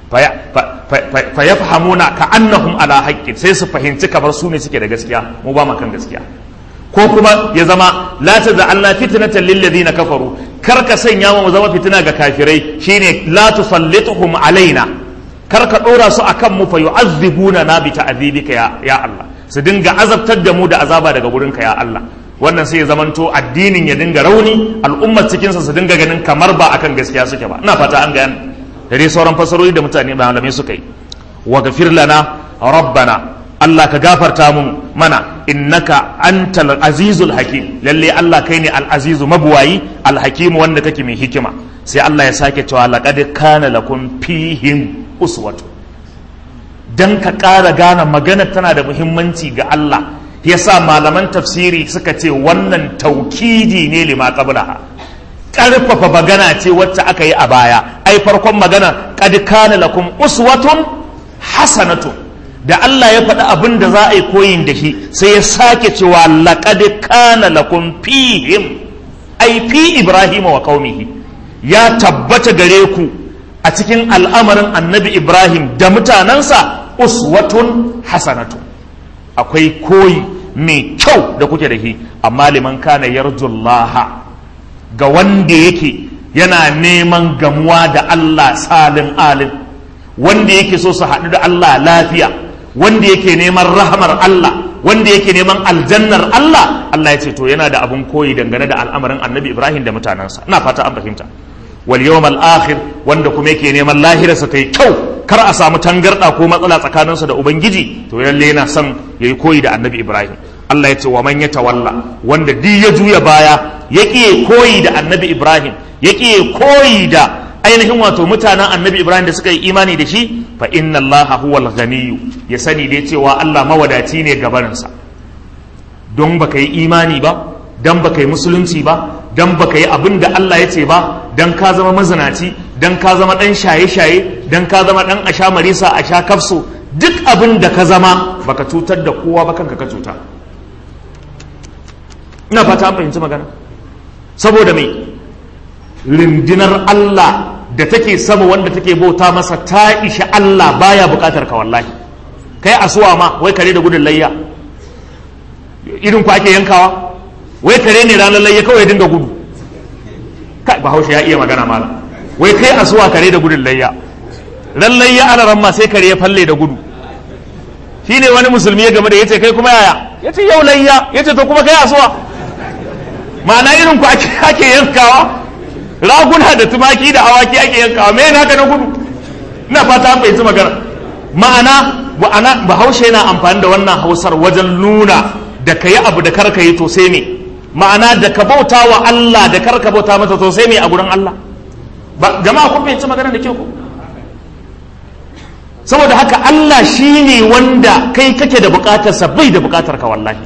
fayafhamuna ka annahum ala haqqin sai su fahimci kamar su ne suke da gaskiya mu ba mu kan gaskiya ko kuma ya zama la taj'alna fitnatan lil ladina kafaru kar ka sanya mu zama fitina ga kafirai shine la tusallituhum alaina kar ka dora su akan mu fa yu'azzibuna na bi ta'dhibika ya ya Allah su dinga azabtar da mu da azaba daga gurinka ya Allah wannan sai ya zamanto addinin ya dinga rauni al'ummar cikinsa su dinga ganin kamar ba akan gaskiya suke ba ina fata an gane da dai sauran fasarori da mutane malamai suka yi wa gafir lana rabbana Allah ka gafarta mun mana innaka antal azizul hakim lalle Allah kai ne al azizu mabuwayi al hakim wanda kake mai hikima sai Allah ya sake cewa laqad kana lakum fihim uswatu dan ka ƙara gane magana tana da muhimmanci ga Allah yasa malaman tafsiri suka ce wannan taukidi ne lima qablaha karfafa magana ce wacce aka yi a baya ai farkon magana qad kana lakum uswatun hasanatun da Allah ya faɗi abin da za a yi koyin da shi sai ya sake cewa laqad kana lakum fihim ai fi ibrahima wa qaumihi ya tabbata gare ku a cikin al'amarin annabi ibrahim da mutanensa uswatun hasanatun akwai koyi mai kyau da kuke da shi amma liman kana yarjullaha ga wanda yake yana neman gamuwa da Allah salin alim wanda yake so su haɗu da Allah lafiya wanda yake neman rahamar Allah wanda yake neman aljannar Allah Allah ya ce to yana da abun koyi dangane da al'amarin annabi Ibrahim da mutanensa ina fata an fahimta wal yawmal akhir wanda kuma yake neman lahirarsa ta yi kyau kar a samu tangarda ko matsala tsakaninsa da ubangiji to lalle yana son yayi koyi da annabi Ibrahim Allah ya ce wa man yatawalla wanda duk ya juya baya ya ƙiye koyi da annabi Ibrahim ya ƙiye koyi da ainihin wato mutanen annabi Ibrahim da suka yi imani da shi fa inna Allah huwal ganiyu ya sani dai cewa Allah mawadaci ne gabarinsa don baka yi imani ba dan baka yi musulunci ba dan baka yi abin da Allah ya ce ba dan ka zama mazinaci dan ka zama dan shaye-shaye dan ka zama dan asha marisa a sha kafso duk abin da ka zama baka cutar da kowa ba kanka ka cuta ina fata an fahimci magana saboda mai rindinar Allah da take sama wanda take bauta masa ta isha Allah baya bukatar ka wallahi kai asuwa ma wai kare da gudun layya irin ku ake yankawa wai kare ne ranar layya kawai dinga gudu kai bahaushe ya iya magana mala wai kai asuwa kare da gudun layya ran layya ana ran ma sai kare ya falle da gudu shine wani musulmi ya game da yace kai kuma yaya yace yau layya yace to kuma kai asuwa ma'ana irin ku ake yankawa raguna da tumaki da awaki ake yankawa me yana ka na gudu ina fata an fahimci magana ma'ana wa'ana bahaushe yana amfani da wannan hausar wajen nuna da ka yi abu da kar ka yi to sai me ma'ana da ka bauta wa Allah da kar ka bauta mata to sai me a gurin Allah ba jama'a kun fahimci magana da kyau ko saboda haka Allah shine wanda kai kake da bukatarsa bai da bukatar ka wallahi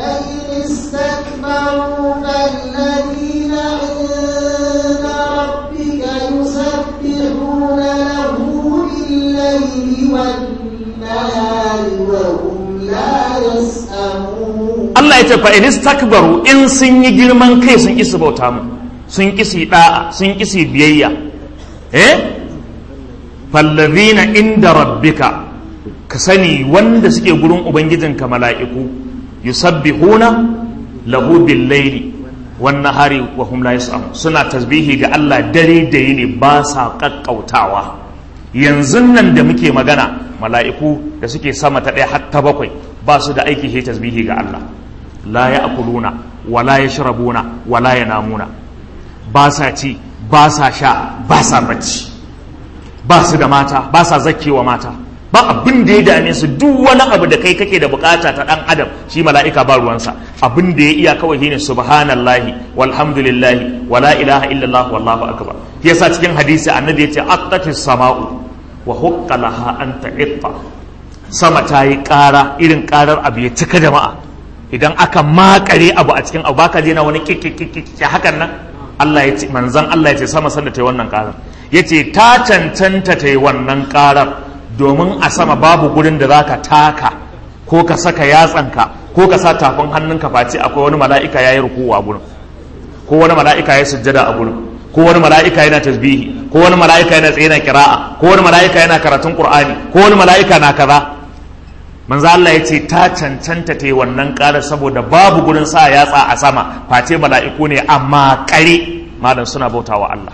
استكبروا فالذين عند ربك يسبحون له بالليل والنهار وهم لا يسأمون Allah ya ce fa in istakbaru in sun yi girman kai sun isi bauta mu sun kisi da'a sun kisi biyayya eh fallazina inda rabbika ka sani wanda suke gurin ubangijinka mala'iku yusabbihuna lahu bil laili wan nahari wa hum la yas'am suna tasbihi ga Allah dare da yini ba sa kakkautawa yanzu nan da muke magana mala'iku da suke sama ta ɗaya har ta bakwai ba su da aiki sai tasbihi ga Allah la ya'kuluna wa la yashrabuna wa la yanamuna ba sa ci ba sa sha ba sa bacci ba su da mata ba sa zakkewa mata ba abin da ya dame su duk wani abu da kai kake da bukata ta dan adam shi mala'ika ba ruwansa abin da ya iya kawai shine subhanallahi walhamdulillahi wala ilaha illallah wallahu akbar yasa cikin hadisi annabi yace attatis sama'u wa hukka laha an ta'itta sama ta yi ƙara irin ƙarar abu ya cika jama'a idan aka makare abu a cikin abu baka je na wani kikikikiki hakan nan Allah ya ce manzan Allah ya ce sama sanda ta yi wannan ƙarar ya ce ta cancanta ta yi wannan ƙarar domin a sama babu gurin da za ka taka ko ka saka yatsanka ko ka sa tafin hannunka face akwai wani mala'ika ya yi rukuwa a gurin ko wani mala'ika ya sujjada a gurin ko wani mala'ika yana tasbihi ko wani mala'ika yana tsaye na kira'a ko wani mala'ika yana karatun qur'ani ko wani mala'ika na kaza manzo Allah ya ce ta cancanta ta yi wannan ƙara saboda babu gurin sa yatsa a sama face mala'iku ne amma kare malam suna bautawa Allah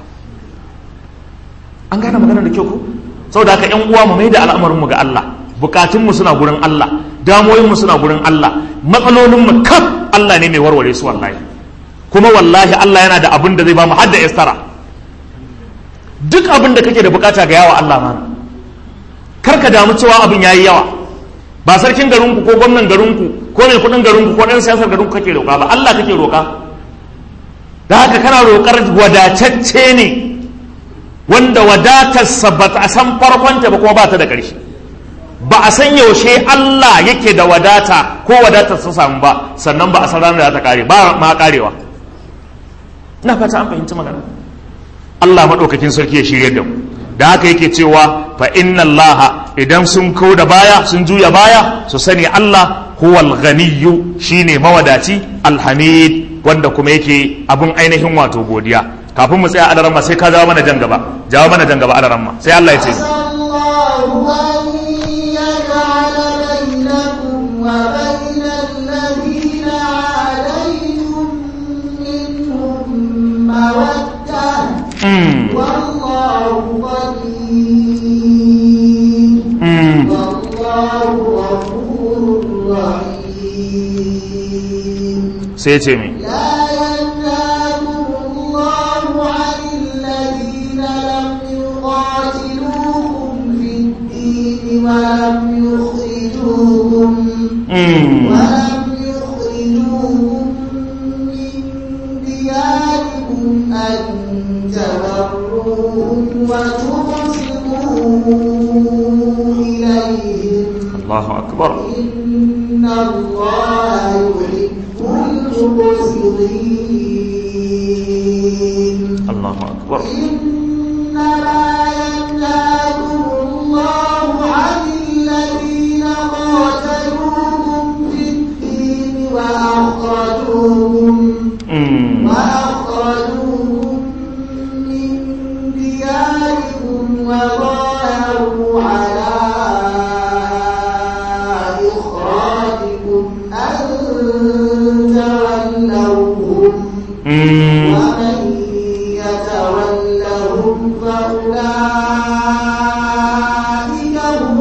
an gane maganar da kyau ko saboda haka ƴan uwa mu mai da al'amarin mu ga Allah bukatun mu suna gurin Allah damoyin mu suna gurin Allah matsalolin mu kaf Allah ne mai warware su wallahi kuma wallahi Allah yana da abin da zai ba mu hadda istara duk abin da kake da bukata ga yawa Allah mana kar ka damu cewa abin yayi yawa ba sarkin garinku ko gwamnan garinku ko mai kudin garinku ko dan siyasar garinku kake roƙa ba Allah kake roƙa da haka kana roƙar wadatacce ne wanda wadatarsa ba a san farkonta ba kuma ba ta da ƙarshe ba a san yaushe Allah yake da wadata ko wadatar sa samu ba sannan ba a san ranar da ta kare ba ma karewa ina fata an fahimci magana Allah maɗaukakin sarki ya shirye da mu da haka yake cewa fa inna Allah idan sun kau da baya sun juya baya su sani Allah huwal ghaniyyu shine mawadaci alhamid wanda kuma yake abun ainihin wato godiya kafin mu tsaya alaramma sai ka jawo mana jan gaba jawo mana jan gaba alaramma sai Allah ya ce وبين الذين عاديتم منهم مودة والله قدير والله غفور رحيم sai ce mi لا ينهاكم الله عن الذين لم يقاتلوكم في الدين ولم يخرجوكم ولم يخرجوكم من دياركم أن تبروهم وتقسطوا إليهم Allahu akbar إن الله يحب المقسطين Allahu akbar إنما ينهاكم الله عن الذين قاتلوكم في الدين وأخرجوكم Mm. وأخرجوكم من دياركم وظاهروا على إخراجكم أن تولوهم Mm. ومن يتولهم فأولئك هم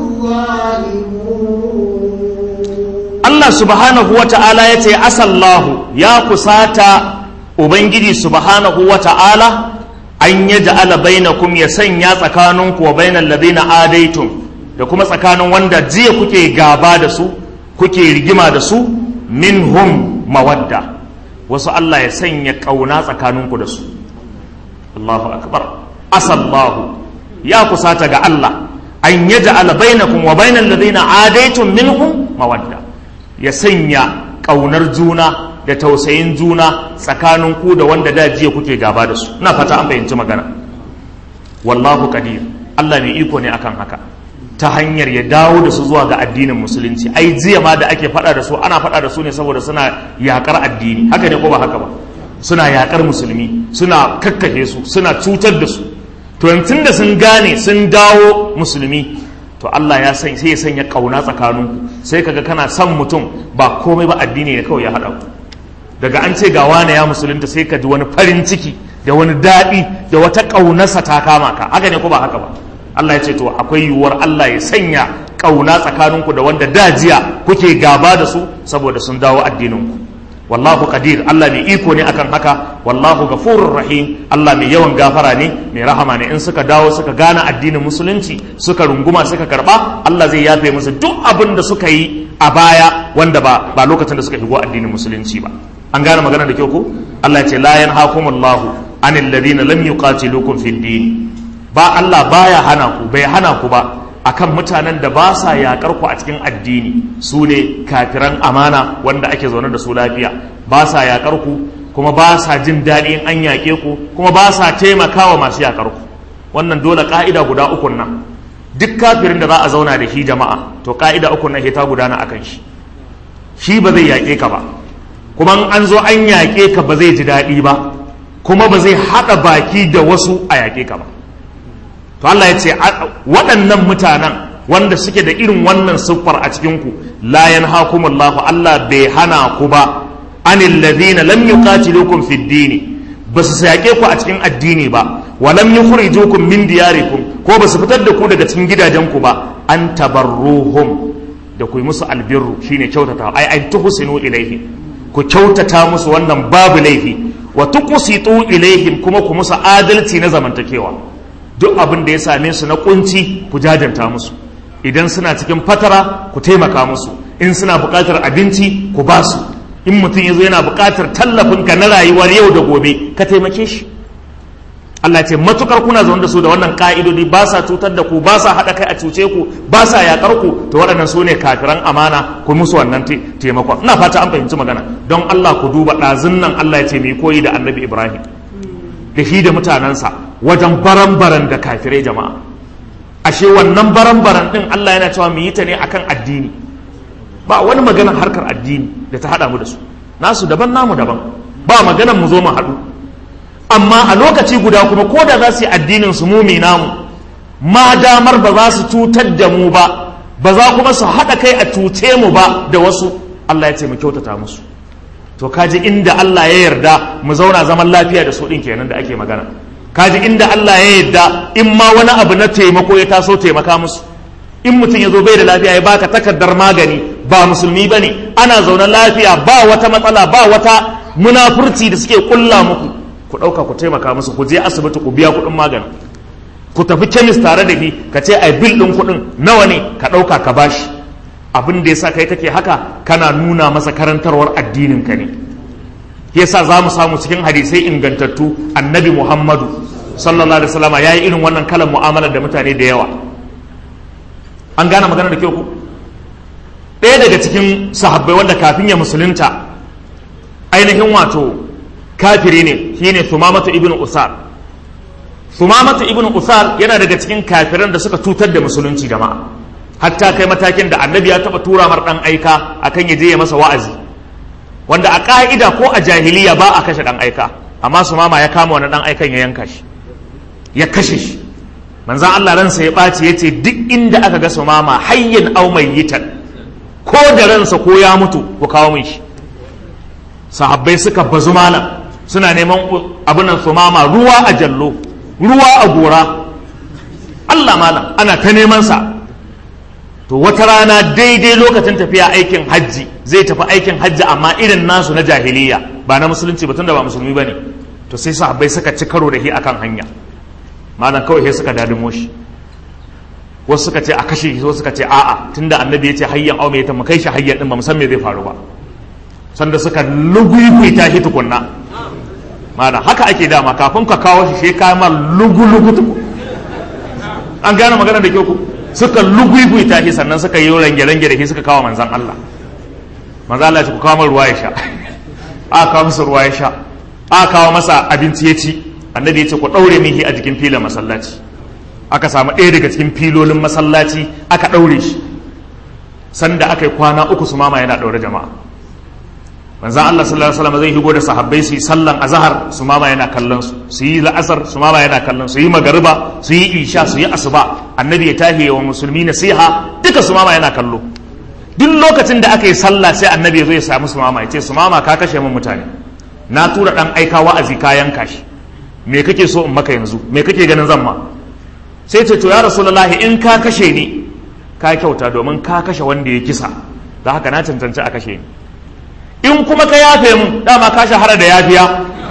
الظالمون Allah subhanahu wa ta'ala ya ce asallahu ya kusata Ubangiji subhanahu wa ta'ala an ya ja'ala bainakum ya sanya tsakaninku wa bainal ladina adaitum da kuma tsakanin wanda jiya kuke gaba da su kuke rigima da su minhum mawadda wasu Allah ya sanya ƙauna tsakaninku da su Allahu akbar asallahu ya kusata ga Allah an yaj'ala bainakum wa bainal ladina adaitum minhum mawadda ya sanya ƙaunar juna da tausayin juna tsakanin ku da wanda da jiya kuke gaba da su ina fata an fahimci magana wallahu qadir Allah mai iko ne akan haka ta hanyar ya dawo da su zuwa ga addinin musulunci ai jiya ma da ake faɗa da su ana faɗa da su ne saboda suna yakar addini haka ne ko ba haka ba suna yakar musulmi suna kakkashe su suna cutar da su to yanzu da sun gane sun dawo musulmi to Allah ya san sai ya sanya kauna tsakaninku sai kaga kana son mutum ba komai ba addini ne kawai ya haɗa ku daga an ce ga wane ya musulunta sai ka ji wani farin ciki da wani daɗi da wata ƙaunarsa ta kama ka haka ne ko ba haka ba Allah ya ce to akwai yiwuwar Allah ya sanya ƙauna tsakaninku da wanda dajiya kuke gaba da su saboda sun dawo addininku wallahu qadir Allah mai iko ne akan haka wallahu ghafurur rahim Allah mai yawan gafara ne mai rahama ne in suka dawo suka gane addinin musulunci suka runguma suka karba Allah zai yafe musu duk abin da suka yi a baya wanda ba ba lokacin da suka shigo addinin musulunci ba an gane magana da kyau ko Allah ya ce la yanhaakumullahu anil ladina lam yuqatilukum fid din ba Allah baya hana ku bai hana ku ba akan mutanen da ba sa yakar ku a cikin addini su ne kafiran amana wanda ake zaune da su lafiya ba sa yakar ku kuma ba sa jin daɗi in an yaƙe ku kuma ba sa taimakawa masu yakar ku wannan dole ka'ida guda uku nan duk kafirin da za a zauna da shi jama'a to ka'ida uku nan ta gudana akan shi shi ba zai yaƙe ka ba kuma in an zo an yaƙe ka ba zai ji daɗi ba kuma ba zai haɗa baki da wasu a yaƙe ka ba to Allah ya ce waɗannan mutanen wanda suke da irin wannan siffar a cikinku la yanhakumullahu Allah bai hana ku ba anil ladina lam yuqatilukum fid din ba su yaƙe ku a cikin addini ba wa lam yukhrijukum min diyarikum ko ba su fitar da ku daga cikin gidajenku ba an tabarruhum da ku yi musu albirru shine kyautata ai ai tuhsinu ilaihim ku kyautata musu wannan babu laifi wa tuqsitu ilaihim kuma ku musu adalci na zamantakewa duk abin da ya same su na kunci ku jajanta musu idan suna cikin fatara ku taimaka musu in suna buƙatar abinci ku ba su in mutum ya zo yana buƙatar tallafinka na rayuwar yau da gobe ka taimake shi Allah ce matukar kuna zaune da su da wannan ka'idodi ba sa cutar da ku ba sa haɗa kai a cuce ku ba sa yaƙar ku to waɗannan su ne kafiran amana ku musu wannan taimakon ina fata an fahimci magana don Allah ku duba ɗazun nan Allah ya ce mai koyi da annabi Ibrahim da shi da mutanensa wajen baran-baran da kafirai jama'a ashe wannan baran-baran ɗin Allah yana cewa mu yi ta ne akan addini ba wani maganar harkar addini da ta haɗa mu da su nasu daban namu daban ba maganar mu zo mu haɗu amma a lokaci guda kuma ko da za su yi addinin su mumi namu ma damar ba za su cutar da mu ba ba za kuma su haɗa kai a cuce mu ba da wasu Allah ya ce mu kyautata musu to kaji inda Allah ya yarda mu zauna zaman lafiya da su ɗin kenan da ake magana kaji inda Allah ya yarda in ma wani abu na taimako ya taso taimaka musu in mutum ya zo bai da lafiya ya baka takardar magani ba musulmi ba ne ana zaune lafiya ba wata matsala ba wata munafurci da suke kulla muku ku ɗauka ku taimaka musu ku je asibiti ku biya kuɗin magani ku tafi kemis tare da ni ka ce ai bil ɗin kuɗin nawa ne ka ɗauka ka bashi abin da yasa kai kake haka kana nuna masa karantarwar addinin ka ne yasa za mu samu cikin hadisai ingantattu annabi muhammadu sallallahu alaihi wasallam ya yi irin wannan kalan mu'amalar da mutane da yawa an gane magana da kyau ku ɗaya daga cikin sahabbai wanda kafin ya musulunta ainihin wato kafiri ne shine Thumamatu ibn Usal Thumamatu ibn Usal yana daga cikin kafiran da suka tutar da musulunci jama'a hatta kai matakin da annabi ya taba tura mar dan aika akan ya je ya masa wa'azi wanda a ka'ida ko a jahiliya ba a kashe dan aika amma Sumama ya kama wani dan aikan ya yanka shi ya kashe shi manzon Allah ransa ya ɓaci ya ce duk inda aka ga Sumama hayyin au mayyitan ko da ransa ko ya mutu ku kawo min shi sahabbai suka bazu malam suna neman abinan su mama ruwa a jallo ruwa a gora Allah malam ana ta neman sa to wata rana daidai lokacin tafiya aikin hajji zai tafi aikin hajji amma irin nasu na jahiliya ba na musulunci ba tunda ba musulmi bane to sai sahabbai suka ci karo da shi akan hanya malam kawai sai suka dadimo shi wasu suka ce a kashe shi wasu suka ce a'a tunda annabi ya ce hayyan au mai ta mu kai shi hayyan din ba mu san me zai faru ba sanda suka luguyukuita shi tukunna mana haka ake dama kafin ka kawo shi shi ka ma lugu-lugu tuku an gane magana da kyau ku suka luguyukuita shi sannan suka yi range-range da shi suka kawo manzan Allah manzan Allah ya ce ku kawo ruwa ya sha a kawo masa ruwa ya sha a kawo masa abinci ya ci annabi ya ce ku ɗaure mihi a jikin filin masallaci aka samu ɗaya daga cikin filolin masallaci aka ɗaure shi sanda aka yi kwana uku su mama yana ɗaure jama'a manzan Allah sallallahu alaihi wasallam zai higo da sahabbai su yi sallan azhar su mama yana kallon su su yi la'asar su mama yana kallon su yi magariba su yi isha su yi asuba annabi ya tahi wa musulmi nasiha duka su mama yana kallo duk lokacin da aka yi sallah sai annabi ya zo ya samu su mama ya ce su mama ka kashe min mutane na tura dan aika wa'azi ka yanka shi me kake so in maka yanzu me kake ganin zan ma sai ce to ya rasulullahi in ka kashe ni ka kyauta domin ka kashe wanda ya kisa da haka na cancanci a kashe ni in kuma ka yafe mun dama ka shahara da yafiya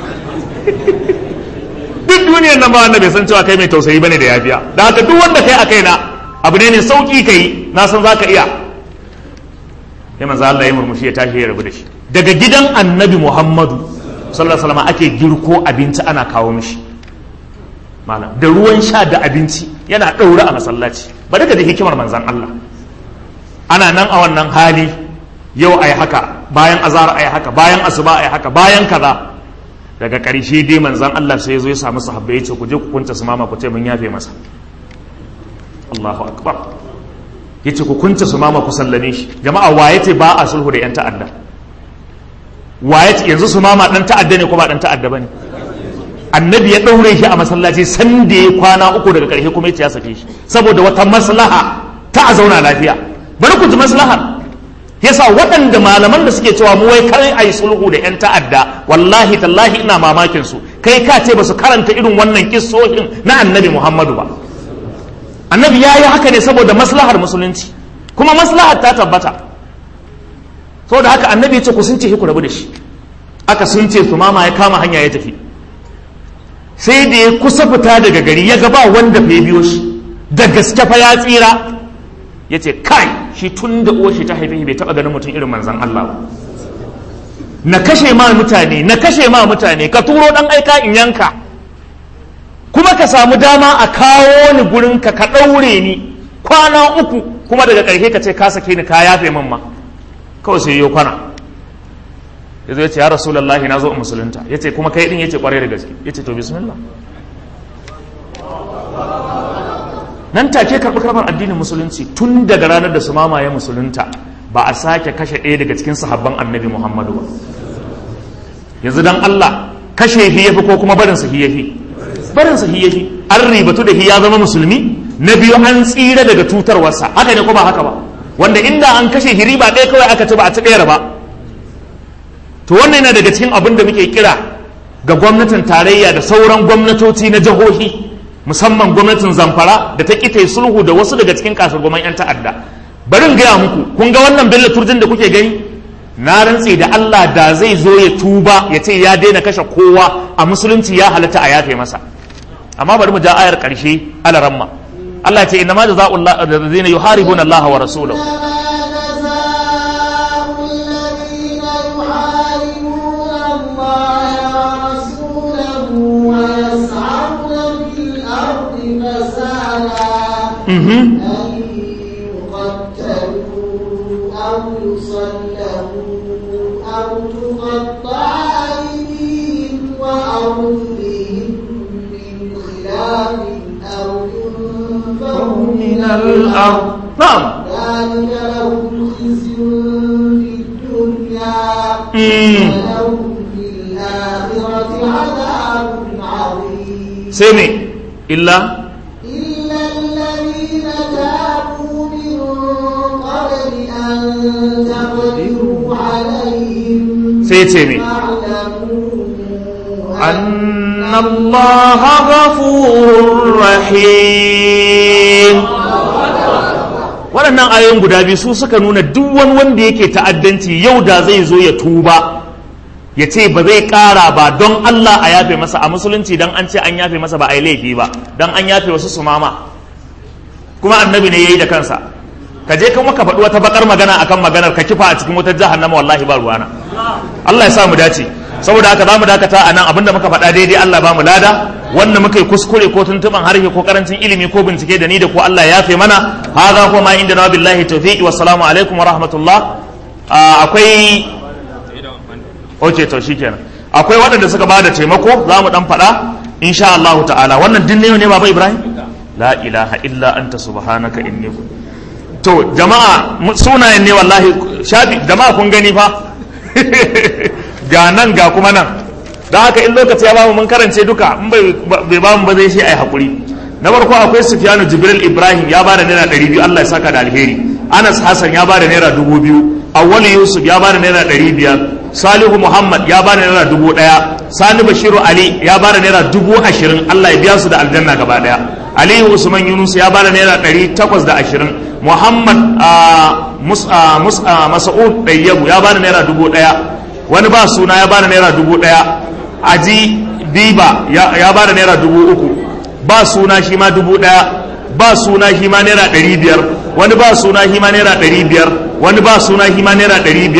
duk duniyar nan ba wanda bai san cewa kai mai tausayi bane da yafiya da haka duk wanda kai a kaina abu ne ne sauki kai na san zaka iya sai manzo Allah ya murmushi ya tashi ya rabu da shi daga gidan annabi Muhammadu sallallahu alaihi wasallam ake girko abinci ana kawo mishi malam da ruwan sha da abinci yana ɗaure a masallaci ba daga da hikimar manzan Allah ana nan a wannan hali yau a yi haka bayan azhar a yi haka bayan asuba a yi haka bayan kaza daga ƙarshe dai manzan Allah sai ya zo ya samu sahabbai ya ce ku je ku kunta su mama ku ce mun yafe masa Allahu akbar ya ce ku kunta su mama ku sallame shi jama'a waye ce ba a sulhu da yan ta'adda waye ce yanzu su mama dan ta'adda ne ko ba dan ta'adda bane annabi ya ɗaure shi a masallaci san da ya kwana uku daga ƙarshe kuma ya sake shi saboda wata maslaha ta a zauna lafiya bari ku ji maslahar yasa waɗanda malaman da suke cewa mu wai kai ayi sulhu da yan ta'adda wallahi tallahi ina mamakin su kai ka ce basu karanta irin wannan kissohin na annabi Muhammadu ba annabi ya yi haka ne saboda maslahar musulunci kuma maslahar ta tabbata saboda haka annabi ya ce ku sun ce ku rabu da shi aka sun ce su mama ya kama hanya ya tafi sai da ya kusa fita daga gari ya gaba wanda fa biyo shi da gaske fa ya tsira ya ce kai shi tun da uwar shi ta haife bai taba ganin mutum irin manzan Allah ba na kashe ma mutane na kashe ma mutane ka turo dan aika in yanka kuma ka samu dama a kawo ni gurin ka ka daure ni kwana uku kuma daga ƙarshe ka ce ka sake ni ka yafe min ma kawai sai yo kwana ya zo ya ce ya rasulallahi na zo in musulunta ya ce kuma kai din ya ce kwarai da gaske ya ce to bismillah nan take karɓi karɓar addinin musulunci tun daga ranar da su mamaye musulunta ba a sake kashe ɗaya daga cikin sahabban annabi muhammadu ba yanzu dan allah kashe hi yafi ko kuma barin sa hi yafi barin sa hi yafi an ribatu da hi ya zama musulmi na biyu an tsira daga tutarwarsa haka ne ko ba haka ba wanda inda an kashe hi riba ɗaya kawai aka ci ba a ci ɗayar ba to wannan yana daga cikin abin da muke kira ga gwamnatin tarayya da sauran gwamnatoci na jihohi musamman gwamnatin zamfara da ta ƙita sulhu da wasu daga cikin kasargoman 'yan ta'adda barin gaya muku kun ga wannan bello turjin da kuke gani na rantse da Allah da zai zo ya tuba ya ce ya daina kashe kowa a musulunci ya halatta a yafe masa amma bari mu ja ayar ƙarshe alaramma Allah ya ce inna ma jazaa'ul ladzina yuharibuna Allah wa rasulahu أن يقتلوا أو يصلبوا أو تقطع أيديهم وأرجلهم من خلاف أو ينفوا من الأرض نعم ذلك لهم خزي في الدنيا Mm. ولهم في الآخرة عذاب عظيم سمي إلا إلا الذين تابوا من قبل أن تقدروا عليهم سيتمي فاعلموا أن الله غفور رحيم waɗannan ayoyin guda biyu su suka nuna duk wani wanda yake ta'addanci yau da zai zo ya tuba ya ce ba zai ƙara ba don Allah a yafe masa a musulunci don an ce an yafe masa ba a yi laifi ba don an yafe wasu su mama kuma annabi ne ya yi da kansa ka je kuma ka faɗi wata bakar magana akan maganar ka kifa a cikin wutar jahannama wallahi ba ruwana Allah ya sa mu dace saboda haka za mu dakata a nan abinda muka faɗa daidai Allah ba mu lada wanda muka yi kuskure ko tuntuban harshe ko karancin ilimi ko bincike da ni da ko Allah ya yafe mana hadha kuma inda na billahi tawfiqi wassalamu alaikum wa rahmatullah Ah, akwai ok to shikenan akwai waɗanda suka bada taimako za mu dan faɗa insha Allah ta'ala wannan din ne ne baba Ibrahim la ilaha illa anta subhanaka inni kun to jama'a mu- sunayen ne wallahi shafi jama'a kun gani fa ga nan ga kuma nan don haka in lokaci ya bamu mun karance duka in bai bai bamu ba zai shi ai hakuri na farko akwai Sufyanu Jibril Ibrahim ya bada naira 200 Allah ya saka da alheri Anas Hassan ya bada naira 2000 Awwal Yusuf ya bada naira 500 Salihu Muhammad ya bada naira 1000 Sani Bashiru Ali ya bada naira 20000 Allah ya biya su da aljanna gaba daya Aliyu Usman Yunus ya bada naira 820 Muhammad ah, Mus- ah, Mus- ah, Mas'ud Dayyabu ya bada naira 1000 wani ba suna ya bada naira 1000 Aji Biba ya ya bada naira 3000 ba suna shi ma dubu ɗaya ba suna shi ma naira ɗari biyar wani ba suna shi ma naira ɗari biyar wani ba suna shi ma naira ɗari biyar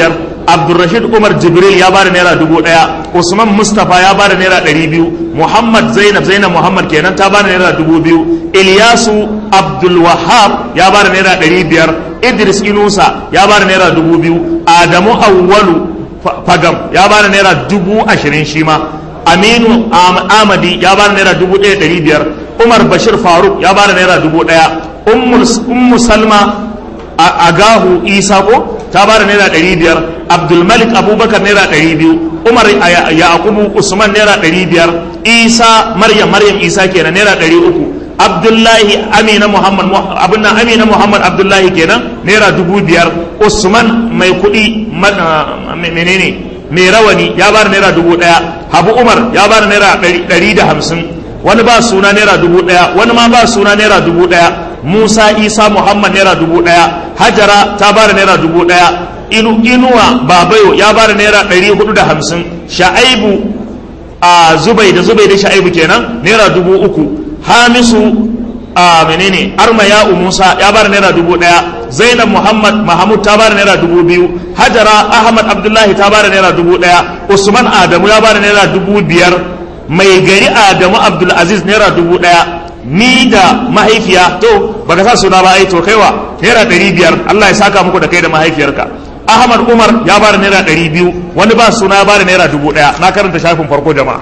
abdulrashid umar jibril ya bada naira dubu ɗaya usman mustapha ya bada naira ɗari biyu muhammad zainab zainab muhammad kenan ta bada naira dubu biyu ilyasu abdulwahab ya bada naira ɗari biyar idris inusa ya bada naira dubu biyu adamu awwalu fagam ya bada naira dubu ashirin shi ma aminu amadi ya bada naira dubu ɗaya ɗari biyar umar bashir faruk ya bada naira dubu ɗaya ummu salma agahu isa ko ta bada naira ɗari biyar abdulmalik abubakar naira ɗari biyu umar yaqubu usman naira ɗari biyar isa maryam maryam isa kenan naira ɗari uku abdullahi amina muhammad abin nan amina muhammad abdullahi kenan naira dubu biyar usman mai kuɗi menene mai rawani ya bada naira dubu ɗaya habu umar ya bada naira ɗari da hamsin wani ba suna naira dubu ɗaya wani ma ba suna naira dubu ɗaya musa isa muhammad naira dubu ɗaya hajara ta bada naira dubu ɗaya inu inuwa babayo ya bada naira ɗari hudu da hamsin sha'aibu a zubai da zubai da sha'aibu kenan naira dubu uku hamisu a menene armaya musa ya bada naira dubu ɗaya zainab muhammad mahamud ta bada naira dubu biyu hajara ahmad abdullahi ta bada naira dubu ɗaya usman adamu ya bada naira dubu biyar mai gari adamu abdulaziz naira dubu ɗaya ni da mahaifiya to baka sa suna ba ai to kaiwa naira ɗari biyar allah ya saka muku da kai da mahaifiyarka ahmad umar ya bada naira ɗari biyu wani ba suna ya bada naira dubu ɗaya na karanta shafin farko jama'a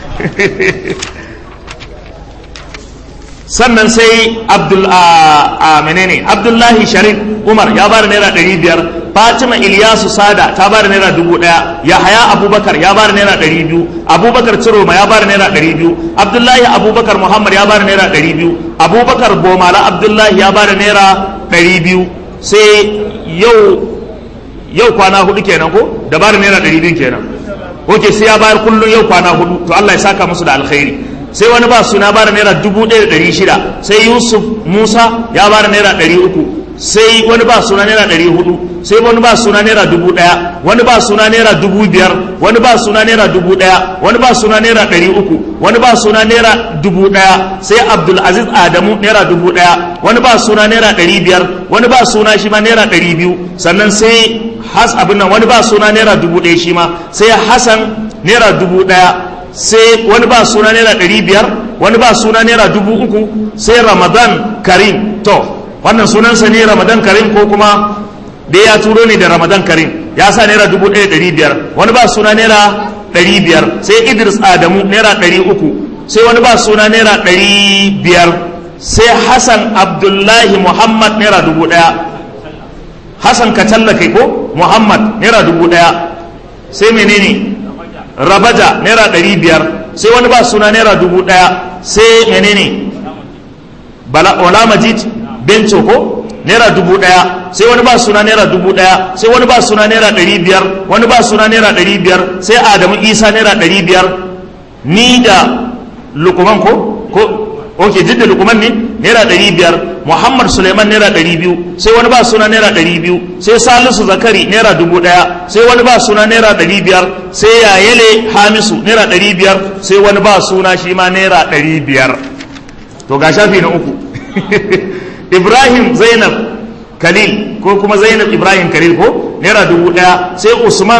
sannan sai abdul a menene abdullahi sharif umar ya bada naira ɗari biyar fatima ilyasu sada ta bada naira dubu ɗaya yahaya abubakar ya bada naira ɗari biyu abubakar ciroma ya bada naira ɗari biyu abdullahi abubakar muhammad ya bada naira ɗari biyu abubakar bomala abdullahi ya bada naira ɗari biyu sai yau yau kwana hudu kenan ko da bada naira ɗari biyu kenan ok sai ya bayar kullum yau kwana hudu to allah ya saka musu da alkhairi sai wani ba suna bada naira dubu ɗaya da ɗari shida sai yusuf musa ya bada naira ɗari uku sai wani ba suna naira ɗari hudu sai wani ba suna naira dubu ɗaya wani ba suna naira dubu biyar wani ba suna naira dubu ɗaya wani ba suna naira ɗari uku wani ba suna naira dubu ɗaya sai abdulaziz adamu naira dubu ɗaya wani ba suna naira ɗari biyar wani ba suna shi ma naira ɗari biyu sannan sai has abin nan wani ba suna naira dubu ɗaya shi ma sai hasan naira dubu ɗaya sai wani ba suna naira ɗari biyar wani ba suna naira dubu uku sai ramadan karim to wannan sunansa ne ramadan karim ko kuma da ya turo ne da ramadan karim ya sa naira dubu ɗaya ɗari biyar wani ba suna naira ɗari biyar sai idris adamu naira ɗari uku sai wani ba suna naira ɗari biyar sai hassan abdullahi muhammad naira dubu ɗaya hassan ka tallake ko muhammad naira dubu ɗaya sai menene rabaja naira ɗari biyar sai wani ba suna naira dubu ɗaya sai menene wala majid benco ko naira dubu ɗaya sai wani ba suna naira dubu ɗaya sai wani ba suna naira ɗari biyar wani ba suna naira ɗari biyar sai adamu isa naira ɗari biyar ni da lukuman ko ko ok duk da lukuman ne naira ɗari biyar muhammad suleiman naira ɗari biyu sai wani ba suna naira ɗari biyu sai salisu zakari naira dubu ɗaya sai wani ba suna naira ɗari biyar sai yayele hamisu naira ɗari biyar sai wani ba suna shi ma naira ɗari biyar to ga shafi na uku ibrahim zainab khalil ko kuma zainab ibrahim khalil ko naira dubu ɗaya sai usman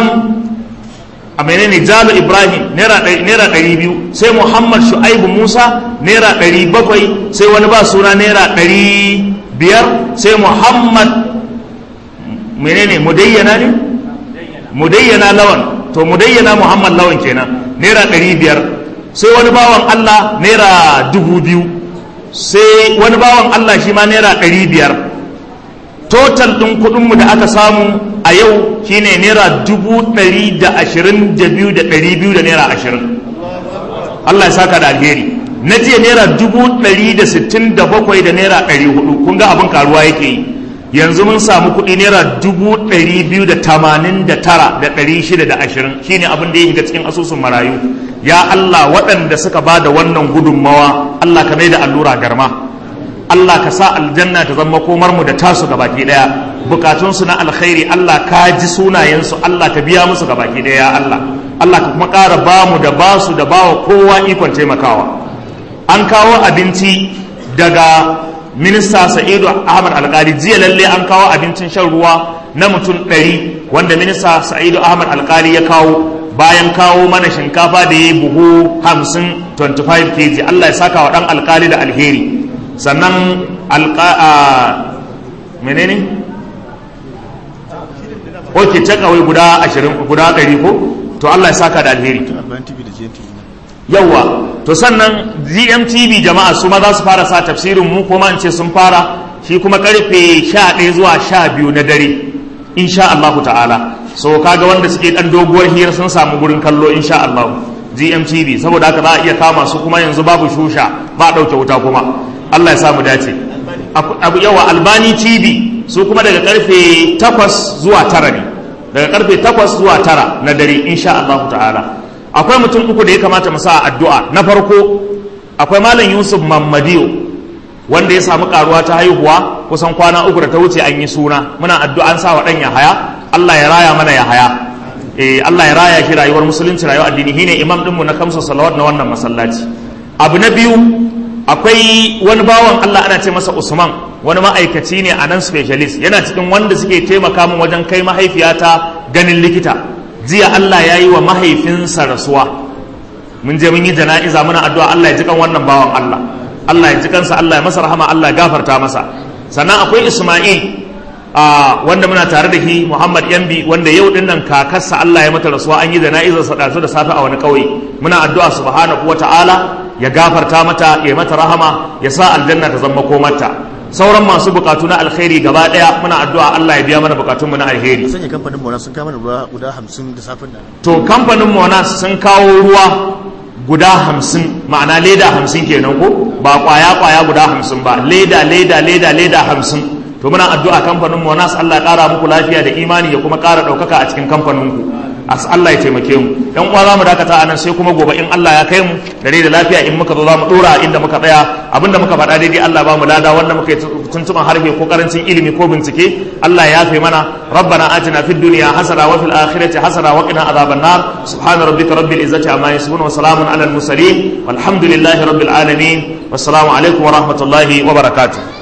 a menene jalo ibrahim naira ɗari biyu sai muhammad shu'aibu musa naira ɗari bakwai sai wani ba suna naira ɗari biyar sai muhammad menene mudayyana ne mudayyana lawan to mudayyana muhammad lawan kenan naira ɗari biyar sai wani bawan allah naira dubu biyu sai wani bawan allah shi ma naira ɗari biyar total ɗin kuɗinmu da aka samu a yau shine naira dubu ɗari da ashirin da biyu da ɗari biyu da naira ashirin Allah ya saka da alheri na jiya naira dubu ɗari da sittin da bakwai da naira ɗari hudu kun ga abin karuwa yake yi yanzu mun samu kuɗi naira dubu ɗari biyu da tamanin da tara da ɗari shida da ashirin shine abin da ya shiga cikin asusun marayu ya Allah waɗanda suka ba da wannan gudunmawa Allah ka mai da allura garma Allah ka sa aljanna ta zama komar mu da tasu gabaki daya bukatunsu na alkhairi Allah ka ji sunayensu Allah ka biya musu gabaki daya ya Allah Allah ka kuma ƙara ba mu da basu da bawa kowa ikon taimakawa an kawo abinci daga minista sa'idu ahmad alkali jiya lalle an kawo abincin shan ruwa na mutum ɗari wanda minista sa'idu ahmad alkali ya kawo bayan kawo mana shinkafa da ya buhu 50 25 kg allah ya saka wa dan alkali da alheri sannan alka menene ok takawai guda 20 guda 100 ko to allah ya saka da alheri yawwa to sannan gmtv jama'a su ma za su fara sa tafsirin mu kuma in ce sun fara shi kuma karfe 11 zuwa 12 na dare insha Allah ta'ala so kaga wanda suke dan doguwar hira sun samu gurin kallo insha Allah gmtv saboda haka za a iya kama su kuma yanzu babu shusha ba dauke wuta kuma Allah ya samu dace abu yawa albani tv su kuma daga karfe 8 zuwa 9 ne daga karfe 8 zuwa 9 na dare insha Allah ta'ala akwai mutum uku da ya kamata mu sa addu'a na farko akwai malam yusuf mamadiyo wanda ya samu karuwa ta haihuwa kusan kwana uku da ta wuce an yi suna muna addu'a an sa wa dan haya Allah ya raya mana ya haya eh Allah ya raya shi rayuwar musulunci rayuwar addini shine imam dinmu na kamsa salawat na wannan masallaci abu na biyu akwai wani bawan Allah ana ce masa Usman wani ma'aikaci ne a nan specialist yana cikin wanda suke taimaka min wajen kai mahaifiyata ganin likita jiya Allah ya yi wa mahaifinsa rasuwa mun je mun yi jana'iza muna addu'a Allah ya ji kan wannan bawan Allah Allah ya ji kansa Allah ya masa rahama Allah ya gafarta masa sannan akwai Isma'il a wanda muna tare da shi Muhammad Yambi wanda yau din nan kakarsa Allah ya mata rasuwa an yi jana'izar sa dazu da safe a wani kauye muna addu'a subhanahu wata'ala ya gafarta mata ya mata rahama ya sa aljanna ta zama komarta sauran masu bukatu na alkhairi gaba daya muna addu'a Allah ya biya mana bukatunmu na alheri sanya kamfanin Monas sun kama ruwa guda 50 da safin nan to kamfanin Monas sun kawo ruwa guda 50 ma'ana leda 50 kenan ko ba kwaya kwaya guda 50 ba leda leda leda leda 50 to muna addu'a kamfanin Monas Allah ya kara muku lafiya da imani ya kuma kara daukaka a cikin kamfanin ku as Allah ya taimake mu dan uwa zamu dakata anan sai kuma gobe in Allah ya kai mu dare da lafiya in muka zo zamu dora inda muka tsaya abinda muka faɗa daidai Allah ba mu lada wanda muka yi tuntuban harfe ko karancin ilimi ko bincike Allah ya yafe mana rabbana atina fid dunya hasana wa fil akhirati hasana wa qina adhaban nar subhana rabbika rabbil izzati amma yasifun wa salamun alal mursalin walhamdulillahi rabbil alamin wassalamu alaikum wa rahmatullahi wa barakatuh